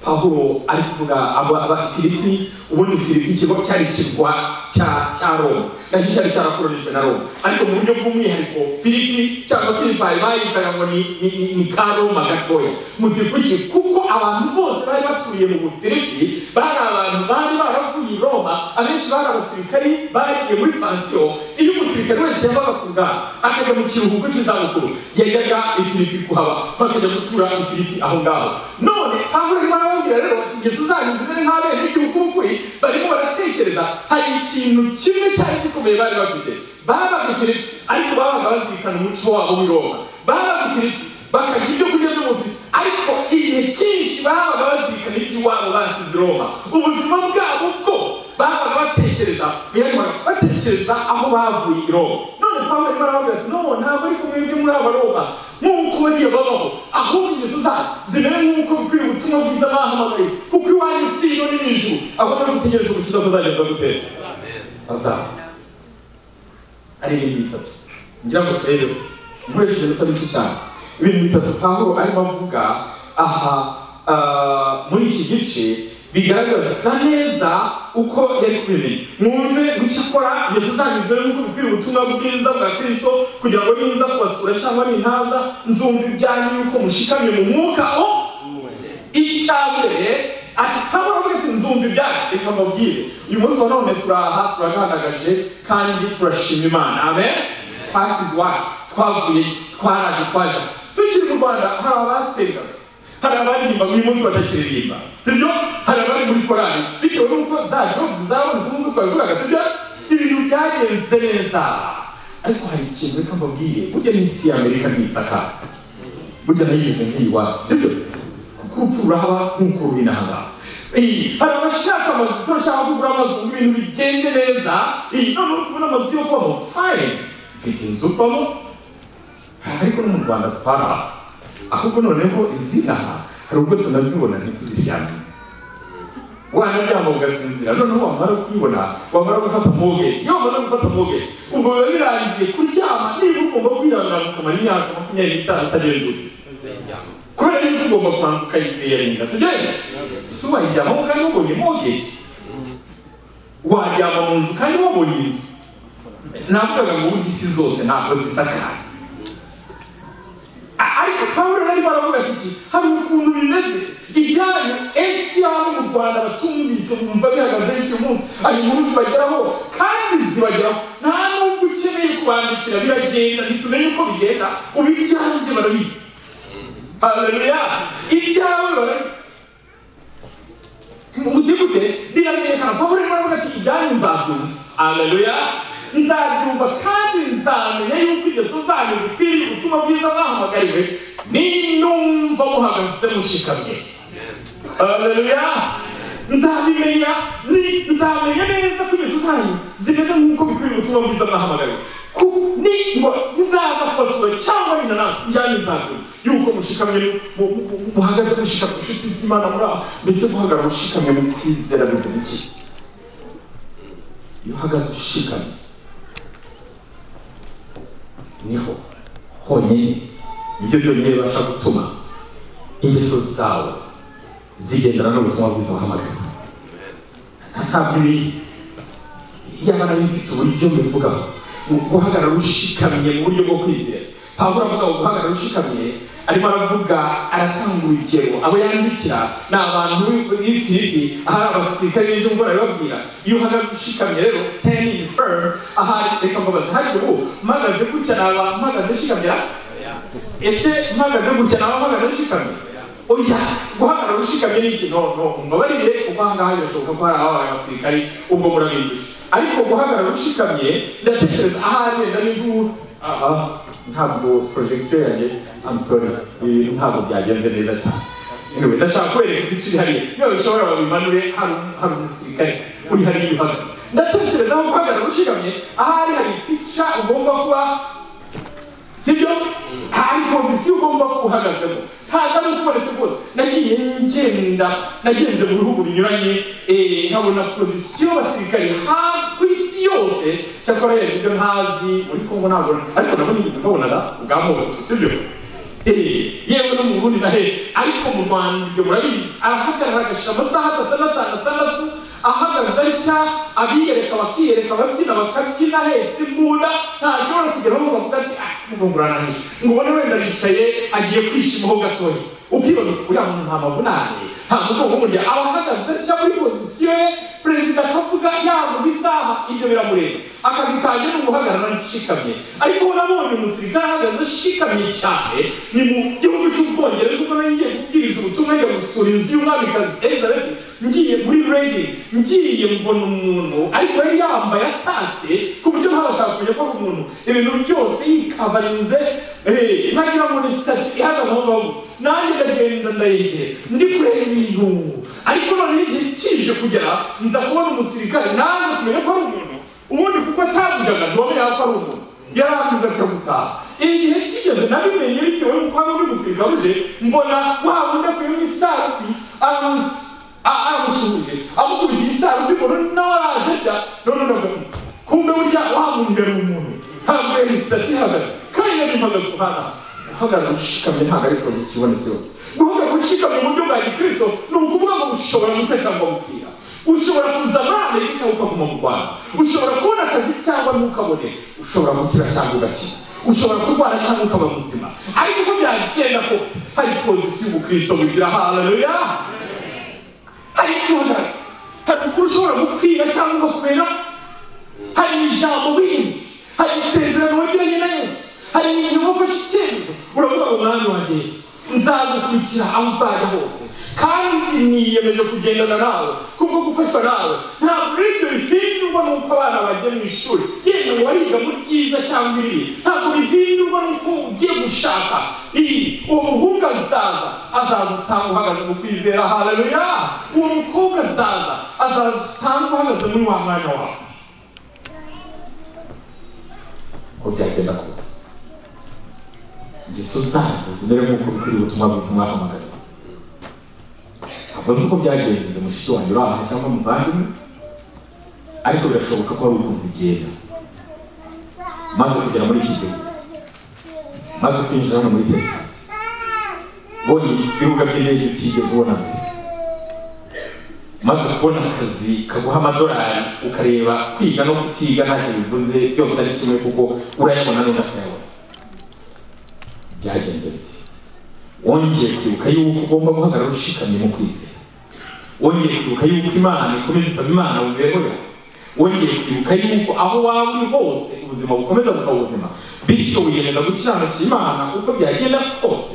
pawulo ari kuvuga abafilipi ubundi filipi ikigo cyari kirwa cya cya roma nacyo cyari cyarakoronijwe na roma ariko mu buryo bw'umwihariko filipi cyangwa filipayi bayitaga ngo ni ni- ni- ni ka roma gatoya muti kuki kuko abantu bose bari batuye mu bufilipi bari abantu bari baravuye i roma abenshi bari abasirikari bariye muri pansiyo iyo umusirikare wese yavaga ku bwabo akajya mu kiruhuko cy'izabukuru yajyaga ifilipi kuhaba bakajya gutura ifilipi aho ngaho none aho rero barababwira rero bati ingeso zanyu zimeze nk'abene igihugu ukuri barimo baratekereza hari ikintu kimwe cyari gikomeye bari bafite babaga ifilipi ariko babaga bazirikana umuco wabo w'i roma babaga ifilipi bakarya ibyo kurya by'umubiri ariko igihe cyinshi babaga bazirikana iby'iwabo basize i roma ubuzima bwabo bwose babaga batekereza birangoraga batekereza aho bavuye i roma none pawulo arimo aravuga ati no ntabwo ari kumwe ibyo muri aba roma nk'uko bariya babaho ahubwo ingeso zabo zimere nk'uko bikwiye ubutumwa bwiza bahamagaye kuko iwanyu si iyo ni mu ijuru ahubwo mutegereje umukiza muzagenda gutera azaba ari ibintu bitatu ngira ngo turebeho nkoresheje iminota mike cyane ibintu bitatu pawulo arimo avuga aha ah, muri iki gice bigaragaza neza uko yari kubimenya mwumve gucyo akora yesu zangize nk'uko bikwiriye ubutumwa bwiza bwa kristo kugira ngo ninza kubasura cyangwa nintaza nzumva ibyanyu yuko mushikamye mu mwuka o icya mbere ati kabura bwite nzumva ibyacu reka mbabwire uyu munsi wa none turaha turagandagaje kandi turashima imana amen twasize iwacu twavuye twaraje twaje tukiri mu rwanda hari abasengaga hari abaririmba uyu munsi batakiririmba sibyo hari abari muri korali bitewe n'uko za jobuzi zabonetse nk'uko twabivugaga sibyo ibintu byagenze neza ariko hari ikintu reka mbabwire burya n'isi y'amerika ntisakara burya nayigeze nk'iyiwabo sibyo kuko urupfu rurahaba nk'uko ruri n'ahangaha Eh, hari abashaka amazu turashaka kugura amazu ngo ibintu bigende neza Eh, noneho tubona amazu yo kubamo fayini mfite inzu ubamo ariko no mu rwanda twara ahubwo noneho izinaha hari ubwo tunazibona ntituziryamye wanaryama ugasinzira noneho wamara kuyibona wamara gufata mogeji iyo wamaze gufata mogeji ubwo biba birangiye kuryama niba ugomba kwirangana ukamara imyaka makumyabiri n'itanu utagenzuye kubera yuko ugomba kubanza ukayipirinda sibyo ese wayijyamamo kandi wabonye mogeji wajyama mu nzu kandi wabonye inzu navugaga ngo ubu isi zose ntabwo zisakaye A- ariko pawulo bari baravuga ati iki hari ukuntu bimeze ibyanyu esi y'abo mu rwanda batumvise bumva bihagaze b'icyo munsi hari inkuru zibageraho kandi zibageraho nta nubwo ukeneye kubandikira biragenda ntitumenye uko bigenda ubu ibyanjye barabizi haleluya ibyawe barabizi umudigute biramenyekana ko buri muntu ati ibyanyu nzabyumva aleluya nzabyumva kandi nzamenya yuko ingeso zanyu zikwiriye ubutumwa bwiza mwahamagariwe ninumva muhagaze mushikamye aleluya nzabimenya ni- nzamenya neza ko ingeso zanyu zimeze nk'uko bikwiriye ubutumwa bwiza mwahamagariwe ku- ni- ngo nzaza kubasura cyangwa ninanasi ibyanyu nzabyumva yuko mushikamye mu- mu- mu- muhagaze mushikamye inshuti z'imana muri aho mbese guhagarara ushikamye mu kwizera bivuze iki iyo uhagaze ushikamye niho honyine nibyo byonyine bibasha gutuma ingeso zawe zigendana n'ubutumwa bwiza wahamagara ntabwo ibi iyaba nari mfite uburyo mbivugaho ni uguhagarara ushikamye mu buryo bwo kwizera pawulo avuga ngo guhagarara ushikamye arimo aravuga aratanga urugero abo yandikira ni abantu b'i filipi ahari abasirikare b'ejo buhora bibabwira iyo uhagaze ushikamye rero standing firm ahari reka mbabaze hari ubu mpagaze gutya naba mpagaze nshikamira ese mpagaze gutya naba mpagaze nshikamye oya guhagarara ushikamye ni ikintu no mbabarire kuko aha ngaha birashoboka ko hari ababaye abasirikari ubwo murabindusha ariko guhagarara ushikamye ndatekereza ahari wenda ni guha aha ntabwo porojegisiyo yanjye amusore ibi ntabwo byagenze neza cyane anyway ndashaka kwereka ibice bihariye niba bishobora babimanure hari hari umusirikare uri hariya uhagaze ndatekereza ko guhagarara ushikamye ahari hari pica ugomba kuba sibyo hari pozisiyo ugomba guhagazemo ntabwo ari uko ubonetse rwose nagiye ngenda nagenze mu bihugu binyuranye eh, nkabona pozisiyo basirikare hafi ku isi yose cyakora rero ibyo ntazi muri kongo nabona ariko nabona igiti nkabonaga ubwamo butu sibyo Eh, yewe no mu burundi na hehe ariko mu rwanda ibyo murabizi arahagarara agashira amasaha atatu n'atanu atandatu ahagaze atya abiyereka bakiyereka ababyina bakabyina ahetse imbunda ntashobora kugeraho ngo bavuga ati ah mugongurananisha ngo ubone wenda aricaye agiye kwishimaho gatoya ukibaza uti uriya muntu nta mavunane nta mugongo w'umurya aba ahagaze atya muri pozisiyo ye perezida akavuga yavuga isaha ibyo biramureba akazi kanjye ni uguhagarara nshikamye ariko nabonye umusirikare ahagaze ashikamye cyane ni mu gihugu cy'ubwongereza ubwo nari ngiye kubwiriza ubutumwa njya gusura inzu y'umwamikazi elizabeth ngiye muri redi ngiye mbona umuntu ariko yari yambaye atatse ku buryo ntabashaka kumenya ko ari umuntu ibintu byose yikavarinze eh, nagira ngo ni sitati ihagaze aho ngaho gusa nanjye ndagenda ndayegera ndi kureba ibintu ariko noneho igihe kije kugera nza kubona umusirikare nanjye kumenya ko ari umuntu ubundi kuko atabujaga ntiwamenya ko ari umuntu yari ameze atyo gusa igihe kigeze nabimenye bitewe n'uko hano uri gusiga buje mbona wa wundi akuyemo isarati aramusi aramushuje amukubitiye isarati mbona nawe araje ajya none ndavuga kumbe burya wa muntu yari umuntu ntabwo yari isati ihagaze kandi yari impagaze kuhana guhagarara ushikamye ntabwo ari porogisi ibonetse yose guhagarara ushikamye mu buryo bwa gikristo ni ukuvuga ngo ushobora guca cyangwa gupfira ushobora kuza muri amerika ukaguma mu rwanda ushobora kubona akazi cyangwa ntukabone ushobora gukira cyangwa ugakira ushobora kurwara cyangwa ukaba muzima ariko uko byagenda kose hari porogisi y'ubukristo bugira haleluya hari icyuhagara hari ukuri ushobora gupfira cyangwa ugakubera hari ijambo bindi hari isezerano wagiranye na yesu hari igihe wafashe icyemezo uravuga ngo mwami wanjye yesu nzagukurikira aho uzajya hose kandi niyemeje kugendana nawe kuko gufashwa nawe ntabwo ari ibyo bihindurwa n'uko abana bagiye mu ishuri yenda ngo bariga mu byiza cyangwa ibibi ntabwo bihindurwa n'uko ugiye gushaka iyi uwo muhungu azaza azaza usanga uhagaze mu kwizera haleluya uwo mukobwa azaza azaza usanga uhagaze muri wa mwanya wawe uko byagenda kose ingeso zanyu zimere nk'uko bikuri ubutumwa bwiza mwahamagara ntabwo ari uko byagenze mushiki wanjye uri aha cyangwa muvandimwe ariko birashoboka ko hari ukuntu bigenda maze kugera muri iki gihugu maze kwinjira hano muri texas ubonye ibibuga by'indege utigeze ubona mbere maze kubona akazi kaguha amadolari ukareba kwiga no kutiga ntacyo bivuze byose ari kimwe kuko urayabona none akayabona byagenze biti wongeye kwibuka yuko ugomba guhagarara ushikamye mu kwizera wongeye kwibuka yuko imana ikomeza isaba imana mu mibereho yawe wongeye kwibuka yuko aho waba uri hose ubuzima bukomeza bukaba ubuzima bityo wiyemeje gukiranukira imana uko byagenda kose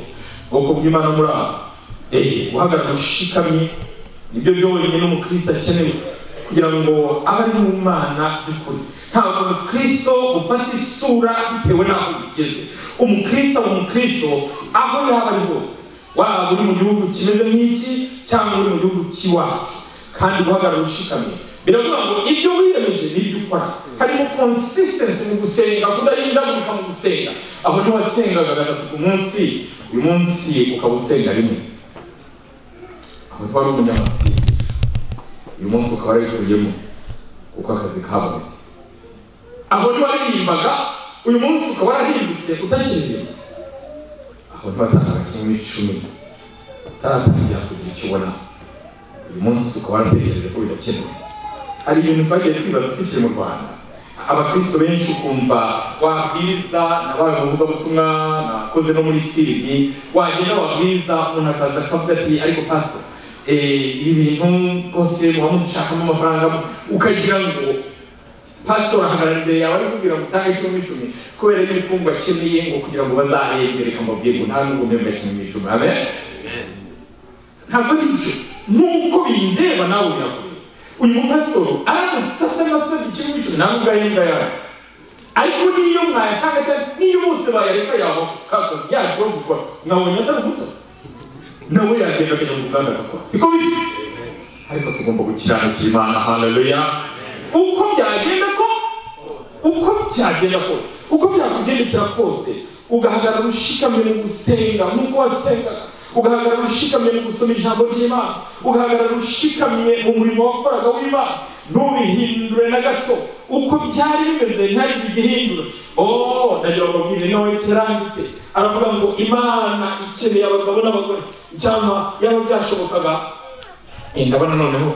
ubwoko bw'imana muri aho eee guhagarara ushikamye nibyo byonyine n'umukristo akeneye kugira ngo abe ari mu mana by'ukuri ntabwo umukristo ufata isura bitewe n'aho ugeze umukristo aba umukristo aho yaba ari hose waba uri mu gihugu kimeze nk'iki cyangwa uri mu gihugu cy'iwacu kandi guhagarara ushikamye biravuga ngo ibyo wiyemeje n'ibyo ukora harimo consistency mu gusenga kudahindagurika mu gusenga aho ntiwasengaga gatatu ku munsi uyu munsi ukaba usenga rimwe aho ntiwari umunyamasenga uyu munsi ukaba warabivuyemo kuko akazi kabonetse aho ntiwaririmbaga uyu munsi ukaba warahindutse utakiririmba aho ntiwatangaga kimwe icumi utaratangira kugira icyo ubona uyu munsi ukaba waratekereje ko bidakenewe hari ibintu twagiye twibaza tukiri mu rwanda abakristo benshi ukumva wabwiriza nabaye umuvugabutumwa nakoze no muri filimi wagenda wabwiriza umuntu akaza akavuga ati ariko paso ibi bintu rwose muba mudushakamo amafaranga ukagira ngo pastor ahagarara imbere yawe ari kubwira ngo utahe icumi n'icumi kubera y'ibikundwa akeneye ngo kugira ngo bazahembere kamubwire ngo nta nubwo mbemba icumi n'icumi amen ntabwo ari ibyo nubwo bindeba nawe birakure uyu mupasitoro aramutse atanasabye icumi n'icumi nawe ubwahembwa yawe ariko niyo mwayatanga cyane niyo bose bayareka yaho kato yajyaho gukora mwabonye atari umusoro nawe yagenda akajya mu ruganda agakora siko biri ariko tugomba gukiranukira imana haleluya uko byagenda ko uko byagenda kose uko byakugendekera kose ugahagarara ushikamye mu gusenga nk'uko wasengaga ugahagarara ushikamye mu gusoma ijambo ry'imana ugahagarara ushikamye mu murimo wakoraga w'imana ntubihindure na gato uko byari bimeze ntihagire igihindura oh ndagira ngo mbabwire nawe kiranditse aravuga ngo imana ikeneye abagabo n'abagore cyangwa yaba byashobokaga ndabona noneho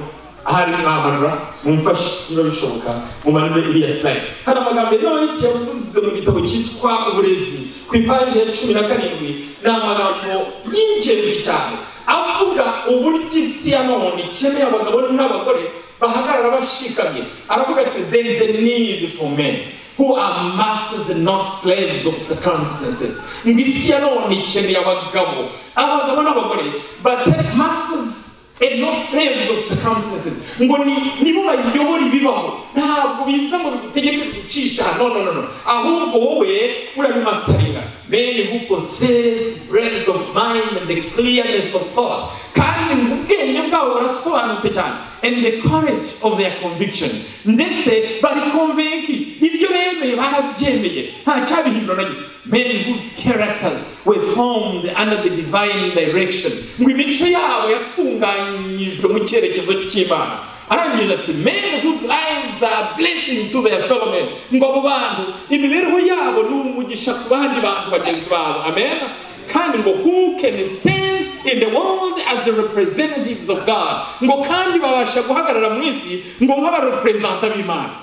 ahari mwamanura mumfashe niba bishoboka mumanure iriya slayidi hari amagambo y'inoti yavuze mu gitabo cyitwa uburezi ku ipaje ya cumi na karindwi ni amagambo y'ingenzi cyane avuga uburyo isi ya none ikeneye abagabo n'abagore bahagarara bashikamye aravuga ati there is a need for men who are masters and not slaves of circumstances ngo isi ya none ikeneye abagabo abagabo n'abagore batari masters and not slaves of circumstances ngo ni nibo bayobora ibibaho ntabwo biza ngo bigutegeke gucisha no no no no ahubwo wowe urabimasitaringa men who possess breadth of mind and the clearness of thought kandi ngo ubwenge bwabo burasobanutse cyane and the courage of their conviction ndetse bari konvenki ibyo bemeye barabyemeye nta cyabihindura na gito men whose characters were formed under the divine direction ngo imico yabo yatunganyijwe mu cyerekezo cy'imana arangije ati men whose lives are blessing to their fellow men ngo abo bantu imibereho yabo ni umugisha ku bandi bantu bagenzi babo amen kandi ngo who can stand in the world as the representatives of god ngo kandi babasha guhagarara mu isi ngo nk'abareperezanta b'imana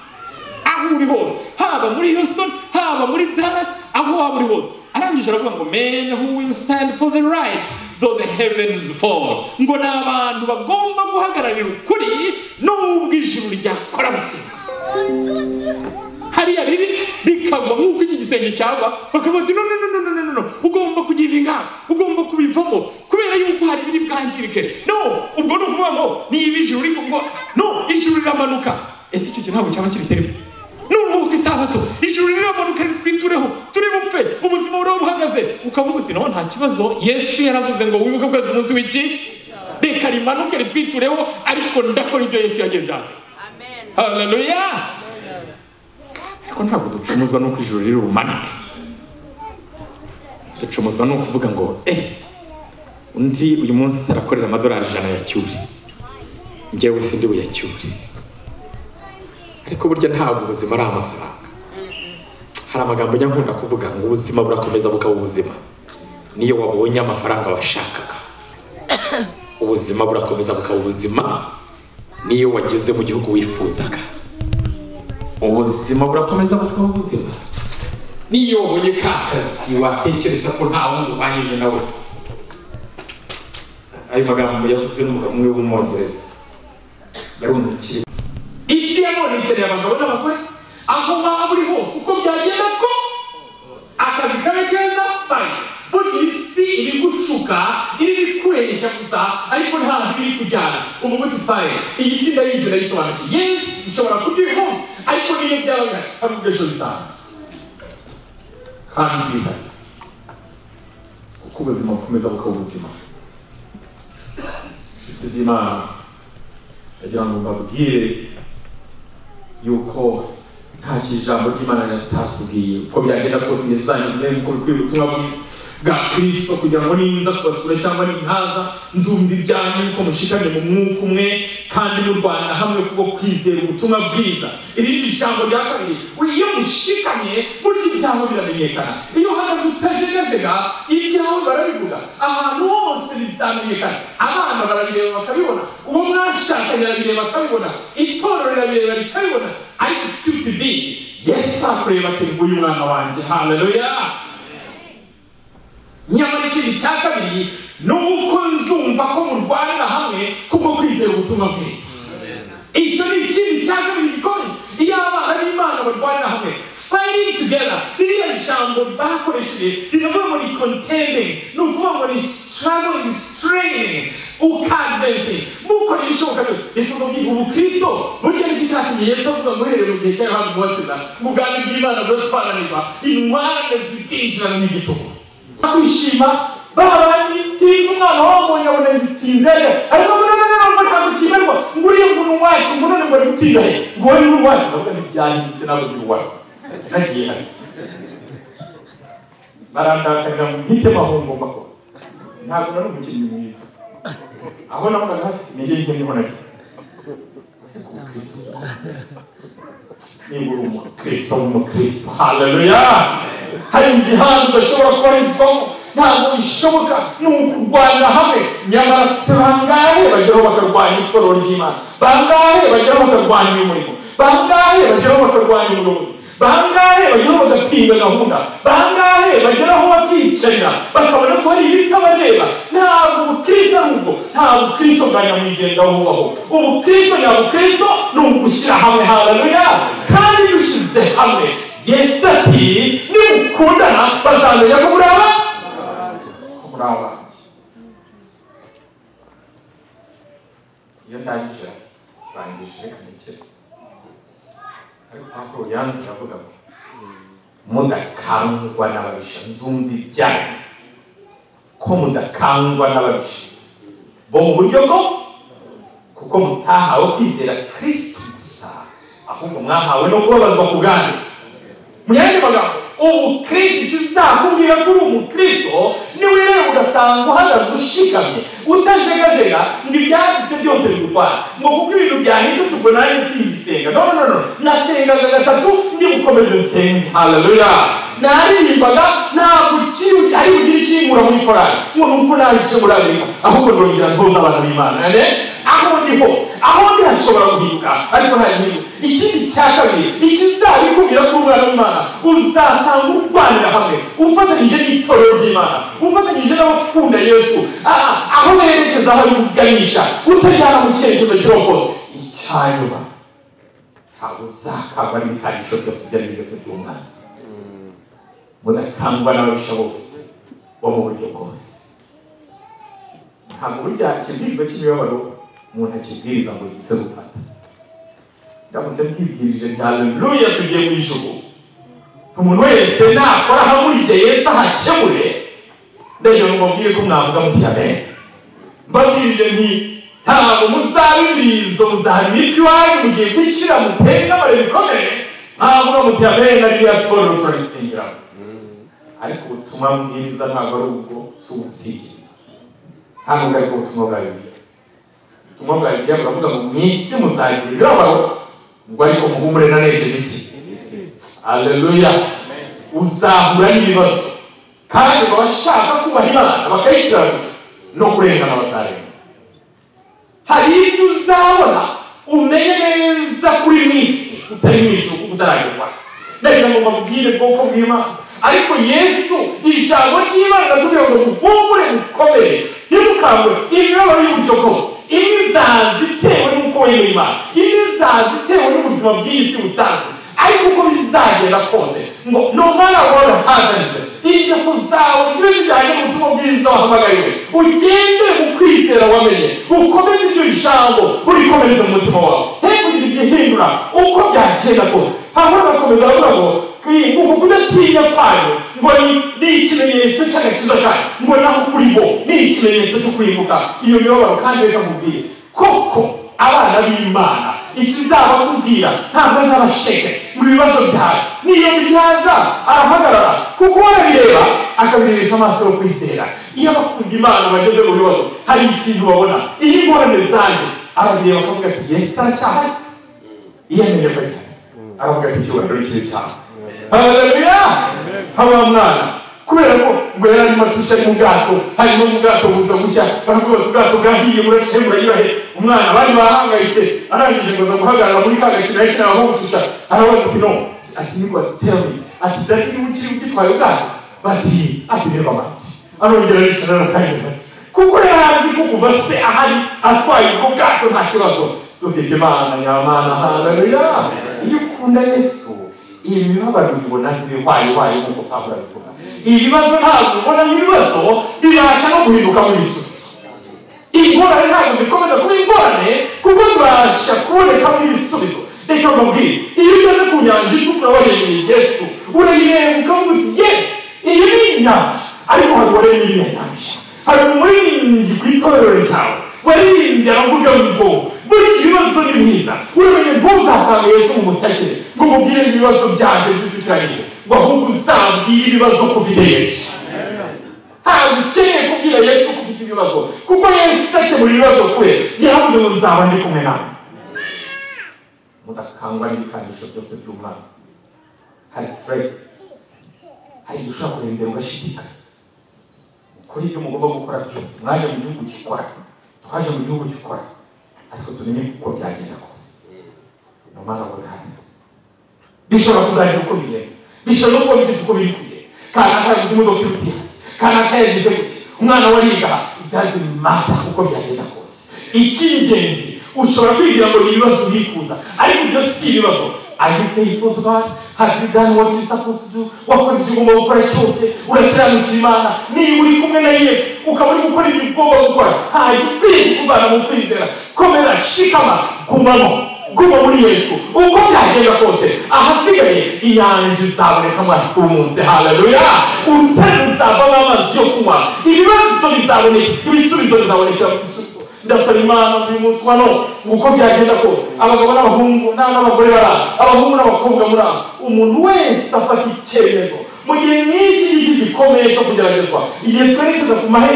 aho uri hose haba muri houston haba muri dallas aho waba uri hose arangije aravuga ngo men who will stand for the right though the heavens fall ngo ni abantu bagomba guhagararira ukuri n'ubwo ijuru ryakora busiga hariya ribi rikagwa nk'uko iki gisenge cyagwa bakavuga ati no no no no no no no ugomba kugiva ingamba ugomba kubivamo kubera yuko hari ibiri bwangirike no ubwo ni ukuvuga ngo niba ijuru riri gukora no ijuru riramanuka ese icyo kintu ntabwo cyaba kiri terimo nuruhuka isabato ijuru riramanuka ritwitureho turi bupfe ubuzima buraho buhagaze ukavuga uti naho nta kibazo yesu yaravuze ngo wibuke kwezi umunsi w'iki reka rimanuke ritwitureho ariko ndakora ibyo yesu yagiye byanze haleluya ariko ntabwo ducumuzwa n'uko ijuru riri bumanuke ducumuzwa ni ukuvuga ngo eh undi uyu munsi arakorera amadolari ijana ya cyuri njyewe sindi buyacyure ariko burya ntabwo ubuzima ari amafaranga hari amagambo njya nkunda kuvuga ngo ubuzima burakomeza bukaba ubuzima niyo wabonye amafaranga washakaga ubuzima burakomeza bukaba ubuzima niyo wageze mu gihugu wifuzaga ubuzima burakomeza bukaba ubuzima niyo wabonye ka kazi watekereza ko nta wundi ubanyije nawe ayo magambo yavuzwe n'umugabo umwe w'umwongereza yari umukire isi ya none ikeneye abagabo n'abagore aho waba uri hose uko byagenda ko akazi kabe keza fayine burya isi iri gucuka iri kuresha gusa ariko ntabwo iri kujyana ubu nguti fayine iyi si ndayizi ndayisobanukiye yesi ishobora kubyihuse ariko niyo byaba bihari hari ubwo ejo bitanga kandi bihari kuko ubuzima bukomeza bukaba ubuzima inshuti z'imana ndagira ngo mbabwire yuko nta kijambo ry'imana ritatubwiye uko byagenda kose igihe tuzangiza nk'uko bikwiye ubutumwa bwiza bwa kristo kugira ngo niza kubasura cyangwa nintaza nzumva ibyanyu yuko mushikamye mu mwuka umwe kandi murwana hamwe kubwo kwizera ubutumwa bwiza iri ni ijambo rya kabiri iyo mushikamye burya ibyaho biramenyekana iyo uhagaze utajegajega ibyaho barabivuga ahantu hose bizamenyekana abana barabireba bakabibona uwo mwashakanye arabireba akabibona itorero rirabireba rikabibona ariko ikipe bi yesu akureba ati nguyu umwana wanjye haleluya nyamara ikindi cya kabiri ni uko nzumva ko murwanira hamwe kubwo kwizera ubutumwa bwiza icyo ni ikindi cya kabiri gikomeye iyo abana n'imana barwanira hamwe fighting together ririya jambo bakoresheje riravuga ngo ni contending ni ukuvuga ngo ni struggling straining ukadvensi mukora ibishoboka byose reka mubwire ubukristo burya nicyo cyatumye yesu avuga ngo uhereye mu gihe cya yohana umubatiza ubwami bw'imana buratwananirwa intwarane zikinjirana n'igitugu kwishima babandi nziza umwana wabonye abona gitsinze ye ariko ngo none none ngo ntabwo cyimerwa ngo uriya muntu wacu ngo none ngo ari gutsinda he ngo wowe ni uwacu ndavuga ngo byahindutse ntabwo biri uwacu nagiye hasi barandakarira ngo bwite bahomba ko ntabwo nari umukinnyi mwiza aho nabonaga hafite intege nke nibonaga niba uri umukristo w'umukristo haleluya hari igihano udashobora kubarizwamo ntabwo bishoboka ni ukurwanira hamwe nyamara se bangahe bageraho bakarwanya itorero ry'imana bangahe bageraho bakarwanya umurimo bangahe bageraho bakarwanya umuyobozi bangahe bageraho bagapinga gahunda bangahe bageraho bakiyicarira bakabona ko hari ibitabareba ntabwo ubukristo ari ubwo nta bukristo bwa nyamwigendaho bubaho ubukristo nyabukristo ni ugushyira hamwe haleluya kandi iyo ushyize hamwe yesu ati nimukundana bazamenya ko muri aba ko muri aba iyo ndangije rangije reka nikere ariko ntabwo yanze iravuga ngo mudakangwa n'ababisha nzumva ibyanyu ko mudakangwa n'ababisha bo mu buryo bwo kuko mutahawe kwizera kirisito gusa ahubwo mwahawe no kubabazwa ku bwanyu mu yandi magambo ubukristo icyo uzakubwira ko uri umukristo niwireba ugasanga uhagaze ushikamye utajegajega ngo ibyanditse byose bigutwara ngo kuko ibintu byahindutse ubwo nanjye simbisenga no no no nasengaga gatatu ndi gukomeza nsenge haleluya naririmbaga ntabwo ukiri ari bugire ikinkura muri korari ngo nuko naje muri amerika ahubwo ndongera ntoza abantu b'imana ne aho ndi hose aho ndi hashobora guhinduka ariko nta gihinduka ikindi cya kabiri ikizabikubwira ko umwana w'imana uzasanga urwanira hamwe ufatanyije n'itorero ry'imana ufatanyije n'abakunda yesu Ah, aho berekeza aho uganisha utajyana mu cyerekezo cy'uwo kose icyanyuma ntabwo uzakagwa n'ibikanyisho byose ibyo ari byo byose by'umwanzi mudakangwa n'ababisha bose bo mu buryo bwose ntabwo burya ikibwirizwa cy'imibabaro umuntu akibwiriza ngo gite gufata ndamutse mbwibwirije nta haleluya tugiye mu ijuru umuntu wese nakora hamurike yesu ahakemure ndagira ngo mubwire ko mwavuga muti amen mbabwirije nti ntabwo muzabibirizo muzahara imitwe iwanyu mugiye gukira muteye n'amarebe bikomeye ntabwo muti amen ari ririya torero turarisengiramo ariko ubutumwa bwiza ntabwo ari ubwo si ubusigiriza hano bwari bwo butumwa bwa bibiliya ubutumwa bwa bibiliya buravuga ngo mu isi muzagira ibibabaro ngo ariko muhumure nanejeje iki aleluya uzahura n'ibibazo kandi abashaka kubaha imana bakayikirarira no kurengana bazarenga hari ibyo uzabona umenye neza kuri misi utari mu ijuru kuko utaragerwa ndagira ngo mbabwire bwoko bw'imana ariko yesu ijambo ry'imana riratubwira ngo muhumure mukomere ntimukangwe imibabaro y'uburyo bwose imwe izaza itewe n'uko wemeye imana imwe izaza itewe n'ubuzima bw'isi busanzwe ariko uko bizagenda kose ngo no mara wari uhagaze ingeso zawe zibe zijyanye n'ubutumwa bwiza wahamagariwe ugendere mu kwizera wamenye ukomeze iryo jambo urikomereze mu mutima wawe he kugira igihindura uko byagenda kose hanyuma bagakomeza baravuga ngo uku kudatinya kwayo ngo ni ni ikimenyetso cy'agakiza kayo ngo naho kuri bo ni ikimenyetso cyo kurimbuka iyo mibabaro kandi reka nkubwire koko abana b'imana ikizabakubwira ntabwo azaba sheke mu bibazo byawe niyo byaza arahagarara kuko arabireba akabirebesha amaso yo kwizera iyo abakunda imana bageze mu bibazo hari ikintu babona iyo ingorane zanjye arabireba akavuga ati yesu aracyahari iyo amenye ko ari aravuga ati icyubahiro kiri cyawe haleluya haba mwana kubera ko ngo yari arimo atisha mu bwato hanyuma mu bwato buza gushya baravuga ati ubwato bwahiye muraciye murayurahe umwana bari bahangayitse arangije ngo aza guhagarara muri ka gakino yari kinaho gutusha arabaza ati no ati niko ati tell me ati dati niba ukiri ugitwaye ubwato bati ati reba amati arongera aricara aratangiza ati kuko yari azi ko kuva se ahari atwaye ubwo bwato nta kibazo dufite imana nyamana haleluya iyo ukunda yesu iyi mibabaro uyibona nk'ibibaye ibaye nk'uko pawulo abivuga ibi bibazo ntabwo ubona nk'ibibazo bibasha no guhinduka mu bisubizo ingorane ntabwo zikomeza kuba ingorane kuko zibasha kuboneka mu bisubizo reka mbabwire iyo ugeze ku nyanja itukura warebeye yesu urayireba ukavuga uti yesi iyi ni inyanja ariko hari uwareba iyirenganije hari umuririmbyi ku itorero ryawe waririmbye aravuga ngo buri kibazo ni mwiza uramenye ngo uzasanga yesu mu mutakire ngo umubwire ibibazo byanjye by'izikiranye ngo ahubwo uzabwire ibibazo ko ufite yesu ntabwo ukeneye kubwira yesu ko ufite ibibazo kuko yesu udakemura ibibazo kure yaravuze ngo nzaba ndi kumwe nawe mudakangwa n'ibikandisho byose by'umwanzi hari fureti hari igihe ushobora kurembera ugashidikanya kuri ibyo mugomba gukora byose mwaje mu gihugu gikora twaje mu gihugu gikora ariko tumenye uko byagenda kose ni umwana wawe uhagaze bishobora kuzagira uko bigenda bishobora no kuba bifite uko biri kugenda kanaka yagize imodoka irutiha kanaka yagize gutya umwana we ariga ibyazi mata uko byagenda kose icy'ingenzi ushobora kwigira ngo ni ibibazo ubikuza ariko ibyo si ibibazo Are you faithful to God? Have you done what you're supposed to do? Wakoze icyo ugomba gukora cyose urakiranuka Imana niba uri kumwe na Yesu ukaba uri gukora ibyo ugomba gukora hanyuma ukwiye kuvana mu kwizera komera shikama gumamo guma muri Yesu uko byagenda kose ahasigaye iyanjye izaboneka amazi ku munsi haleluya urutare ruzavamo amazi yo kunywa ibibazo bizaboneka ibisubizo bizabonekera mu bisubizo ndasaba imana uyu munsi wa none uko byagenda kose abagabo n'abahungu na- n'abagore bari aha abahungu n'abakobwa muri aha umuntu wese afata icyemezo mu gihe nk'iki ngiki gikomeye cyo kugeragezwa igihe twerekeza ku mahe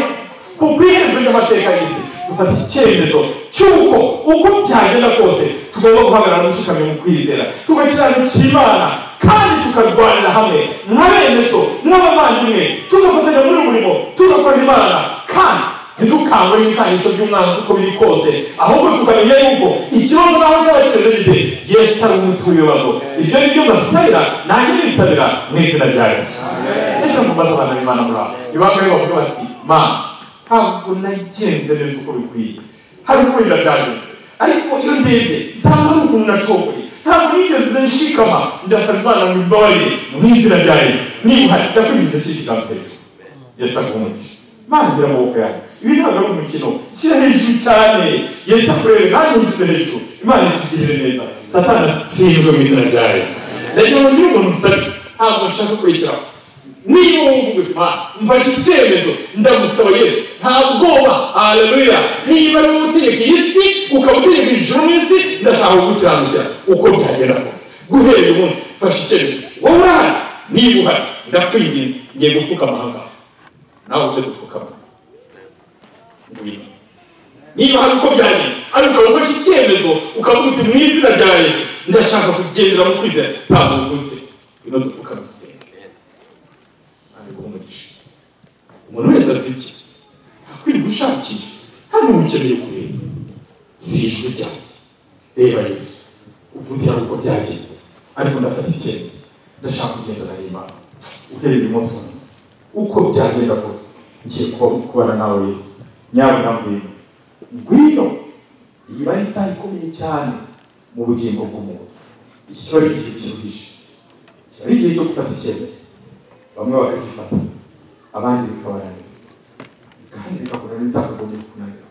ku bwiherero ry'amateka y'isi dufata icyemezo cy'uko uko byagenda kose tugomba guhagarara dushikamye mu kwizera tugakiranukira imana kandi tukarwanira hamwe nka bene so nk'abavandimwe tugafatanya muri uyu murimo tugakora imana kandi ntidukangwe n'ibikandisho by'umwanzi uko biri kose ahubwo tukamenya yuko ikibazo naho cyaba kimeze gite yesu ari umuti w'ibibazo ibyo ni byo mbasabira nanjye nisabira mu izina rya yesu reka mbaze abana b'imana muri aho ibanga rero bavuga bati mana ntabwo nagenze neza uko bikwiye hari uko wenda byagenze ariko iyo ndebye nsanga ari ukuntu nacokoye ntabwo nigeze nshikama ndasaba imana mu mbabarire mu izina rya yesu niba uhari ndakwibutsa iki kiganza hejuru yesu aguhumuje mangira amaboko yawe ibi ntabwo ari umukino shyira hejuru cyane yesu akurebe nanjye nshyize hejuru imana itugirire neza satani atsindwe mu izina rya yesu reka mugire umuntu usabye ntabwo nshaka kurikiraho niba wumva ubuzima mfashe icyemezo ndagusaba yesu nta bwoba haleluya niba ari wowe utegeka iyi si ukaba utegeka ijuru n'isi ndashaka kugukiranukira uko byagenda kose guhera uyu munsi mfashe icyemezo wowe urahari niba uhari ndakwinginze ngiye gupfukama aha ngaha nawe uze gupfukama ngwino niba hari uko byagenze ariko ukaba ufashe icyemezo ukavuga uti mu izina rya yesu ndashaka kugendera mu kwizera ntabwo uguze ngwino dupfukame dusenge ari umugisha umuntu wese azi iki akwiriye gushakisha hano ukeneye kureba si ijwi ryawe reba yesu uvuga hari uko byagenze ariko ndafata icyemezo ndashaka kugendana n'imana uhereye umunsi wa none uko byagenda kose ngiye kuba kubana nawe yesu nyabuna ngwino ngwino iyi bari isaha ikomeye cyane mu bugingo bw'umuntu iki kiba ari igihe kiruhije kiba ari igihe cyo gufata icyemezo bamwe bakagifata abandi bikabananira kandi bikakora n'ibitakagombye kukunanira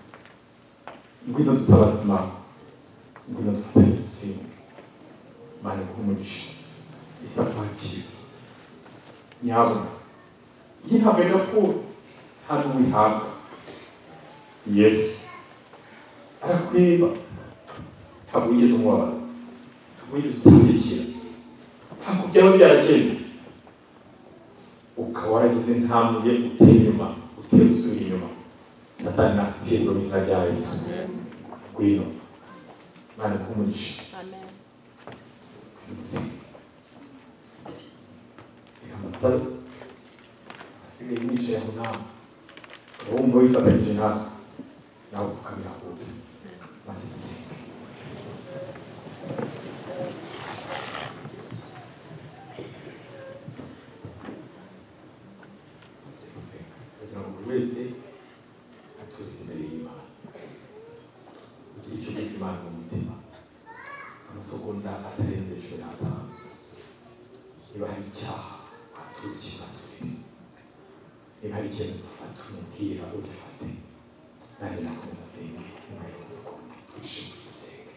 ngwino dutabaza imana ngwino dufatanye dutsinda imana iguhe umugisha isa kwakira nyabuna iyo ntabwo ari raporo nta n'uwihabwa yesu arakureba ntabwo wigeze umubabaza ntabwo wigeze utamurikira ntabwo byaba byaragenze ukaba waragize ntambuye utera inyuma utera usubira inyuma satani natsindwa mu izina rya yesu ngwino imana ikumugisha Amen. reka amasaro asigaye yicaye aho nawe ukaba wumva wifatanyije nawe nawe upfukamira kubi maze dusenge Tugiye gusenga. kugira ngo buri wese atuze imbere y'imana ugire icyo bita imana mu mutima amasegonda atarenze cumi n'atanu niba hari icyaha waturiki baturire niba hari icyemezo ufata umubwira ugifate nanjye nakomeza nsenge nyuma y'amasegonda twishime dusenge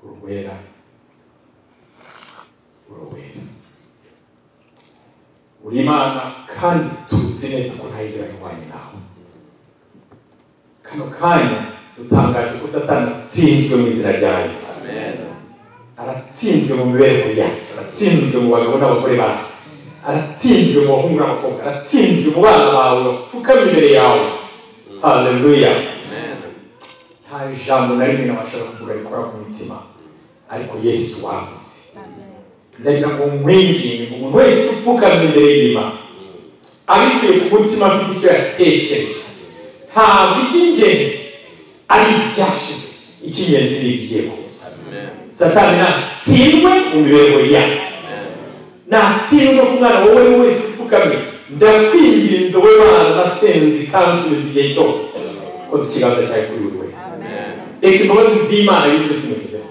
uruwera uruwera uri imana kandi tuzi neza ko ntayigera ihwanye nawe kano kanya dutangaje ko satani atsinzwe mu izina rya yesu aratsinzwe mu mibereho yacu aratsinzwe mu bagabo n'abagore bacu aratsinzwe mu bahungu n'abakobwa aratsinzwe mu bana bawe bapfukamye imbere yawe haleluya nta jambo na rimwe nabasha kuvuga rikora ku mitima ariko yesu wavuze ndagira ngo mwinginge ngo umuntu wese upfukamye imbere y'irima abikuye ku mutima afite icyo yatekereje ntabwo icy'ingenzi ari ibyashize icy'ingenzi ni ibigiye kuza satani natsindwe mu mibereho yacu natsindwe ku mwana wowe wese upfukamye ndakwinginze wowe mwana nasenze kandi usubiza igihe cyose koze ikiganza cyawe kuri buri wese reka imbabazi z'imana y'ubwo zimugezeho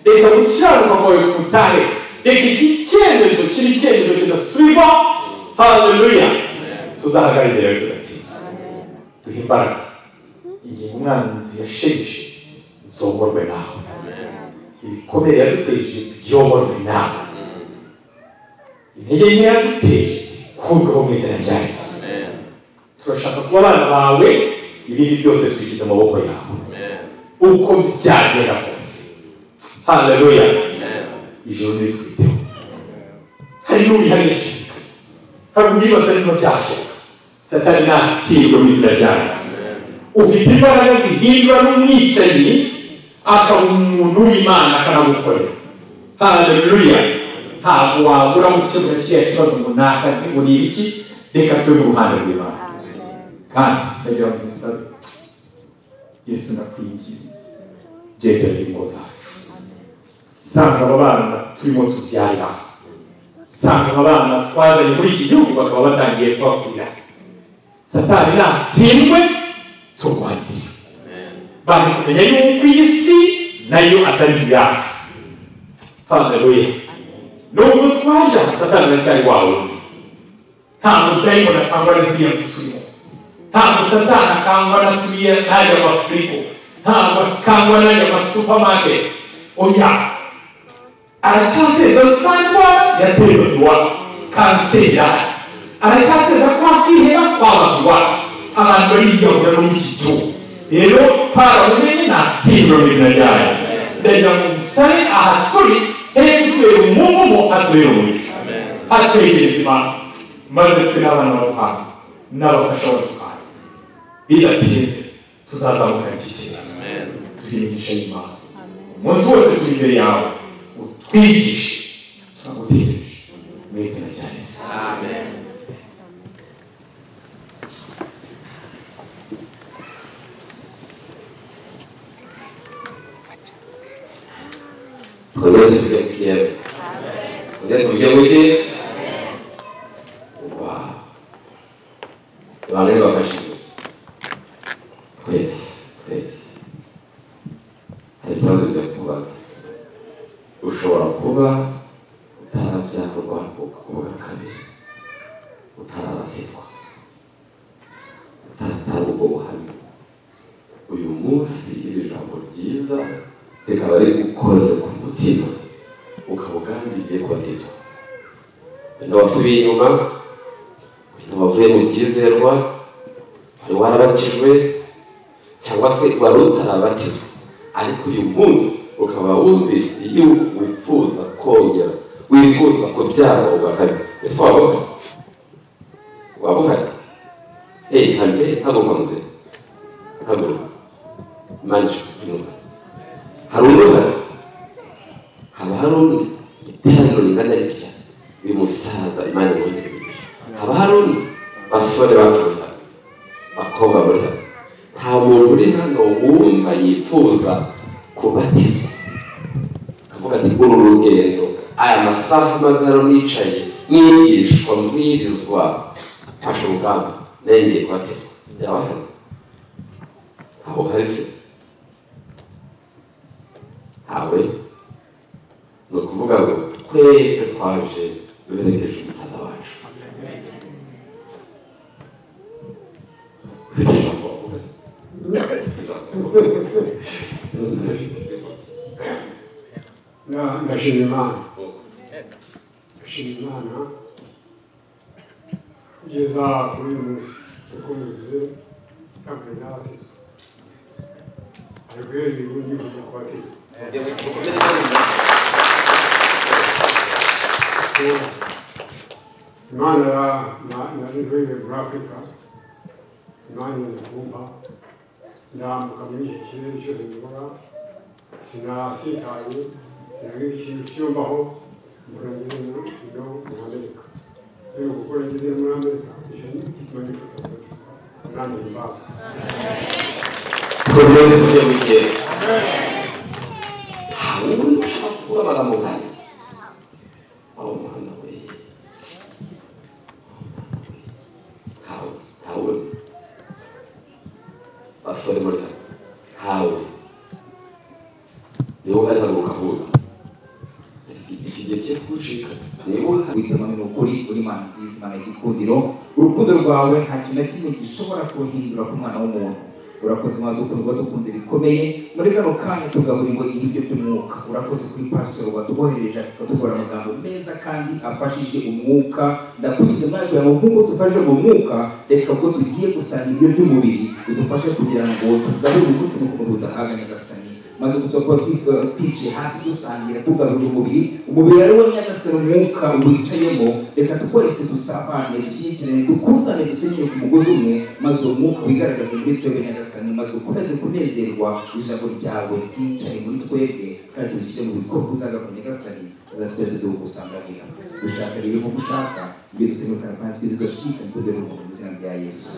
reka gukiranuka kwawe kutahe reka iki cyemezo kiri icyemezo kidasubirwaho haleluya tuzahagarara imbere yawe tugatsinda duhe imbaraga ingingo umwanzi yashegeshe zoborwe nawe ibikomere yaduteje byoborwe nawe intege nke yaduteje zikurweho mu izina rya yesu turashaka kuba abana bawe ibindi byose twishyize amaboko yawe uko byagenda kose haleluya ijoro ntiritwiteho hari n'uwihariye ashidikanya hari uwibaza niba byashoboka satani ntatsindwe mu izina rya yesu ufite imbaraga zihindura n'umwicanyi akaba umuntu w'imana akanagukorera haleluya ntabwo wabura gukemura kiriya kibazo ngo ni akazi ngo ni ibiki reka tube mu ruhande rw'imana kandi ndagira ngo umusabe yesu ndakwinginze gendera ingo zacu sanga aba bana turimo tubyarira sanga aba bana twazanye muri iki gihugu bakaba batangiye kubakurira satani natsindwe turwanire bari kumenya yuko iyi si nayo atari iyacu haleluya nubwo twaje aha satani aracyari wa wundi nta mudayimoni atangwa na ziriya nzu turimo ntabwo satani akangwa na turiya n'aya mafirigo ntabwo akangwa n'aya masupamaketi oya aracyateza za ndwara yateza iwacu kanseri aracyateza kwa kwihera kwaba iwacu abantu bariyahura muri iki gihugu rero twarabumenye nta tsindwa mu izina ryayo ndagira ngo musabe aha turi he gutubera umuvumo atubera umugisha hatekereza imana maze twe n'abana batwana n'abafasha batwana bidatinze tuzazamukana iki kibazo turi imigisha y'imana umunsi wose turi imbere yawe utwigishe turagutegereje mu izina rya yesu Kodete tukiyawe. Kodete tukiyawe. Wow. Bari bafashije. Twese, twese. Hari ikibazo cyo kubaza. Ushobora kuba utarabyakorwa kuko kubura kabiri. munsi iri jambo ryiza rikaba riri gukoze ku mutima ukaba ugambiriye kubatizwa wenda wasubiye inyuma wenda wavuye mu byizerwa wari warabatijwe cyangwa se wari utarabatizwa ariko uyu munsi ukaba wumvise igihugu wifuza kongera wifuza kubyara ubwa kabiri ese waba uhari waba uhari eyi hame haguruka muzima haguruka manje inuma hari uruhare haba hari undi iteraniro ringana ritya uyu musaza imana imwongere imigisha haba hari undi basore bacu bari hano bakobwa bari hano nta muntu uri hano wumva yifuza kubatizwa akavuga ati uru rugendo aya masaha maze hano nicaye nigishwa mbwirizwa mfashe urugamba nengeye kubatizwa yaba hano ntawe uhari se ntawe ni ukuvuga ngo twese twaje duherekeje umusaza wacu Ufite ijambo wavuga se? Ufite ijambo wavuga se? Na- ndashima imana ndashima imana kugeza kuri uyu munsi kuko bivuze ntabwo narabatizwa ariko iyo bibu ndifuza kubatizwa kuko imana ya- na- nari nkuriye muri afurika imana iranabumba ndambuka muri iki kirere cyose nyobora sinasitaye sinagize ikintu cyiyumvaho umuntu ageze mu kino muri amerika rero kuko nageze muri amerika icyo ni igituma nifuza kubatizwa umwami himbaza twebwe tubyemeye ntawe uri gushaka kuvuga amagambo nk'aya aho mwana we ntawe ntawe basore muri hano ntawe niba uhari haguruka huye iki gihe cyo kugucika niba uhari witama ni ukuri uri mana nziza imana y'igikundiro urukundo rwawe nta kintu na kimwe gishobora kuruhindura ku mwana w'umuntu urakoze mwana dukundwa dukunze bikomeye muri kano kanya tugaburirwa ibiryo by'umwuka urakoze kuri pasoro watubohereje akatubwira amagambo meza kandi afashije umwuka ndakugize mwana kugira ngo nk'uko dufashe mu mwuka reka ubwo tugiye gusanga ibiryo by'umubiri bidufashe kugira ngo tugarure ubuto n'ukuntu budahaga nyagasani maze gutsokoa twiciye hasi dusangira tugarura umubiri umubiri ari wo nyagasani umwuka wicayemo reka twese dusabane dushyigikirane dukundane dusenyere ku mugozi umwe maze uwo mwuka wigaragaze muri twebwe nyagasani maze ukomeze kunezerwa ijambo ryawe ryicare muri twebwe kandi turishyire mu bikorwa uzaga ku nyagasani maze twese dukusanganira dushaka rero nk'uko ushaka ibyo dusenguka kandi twese tudashidikanya kubera ubumuntu mu izina rya yesu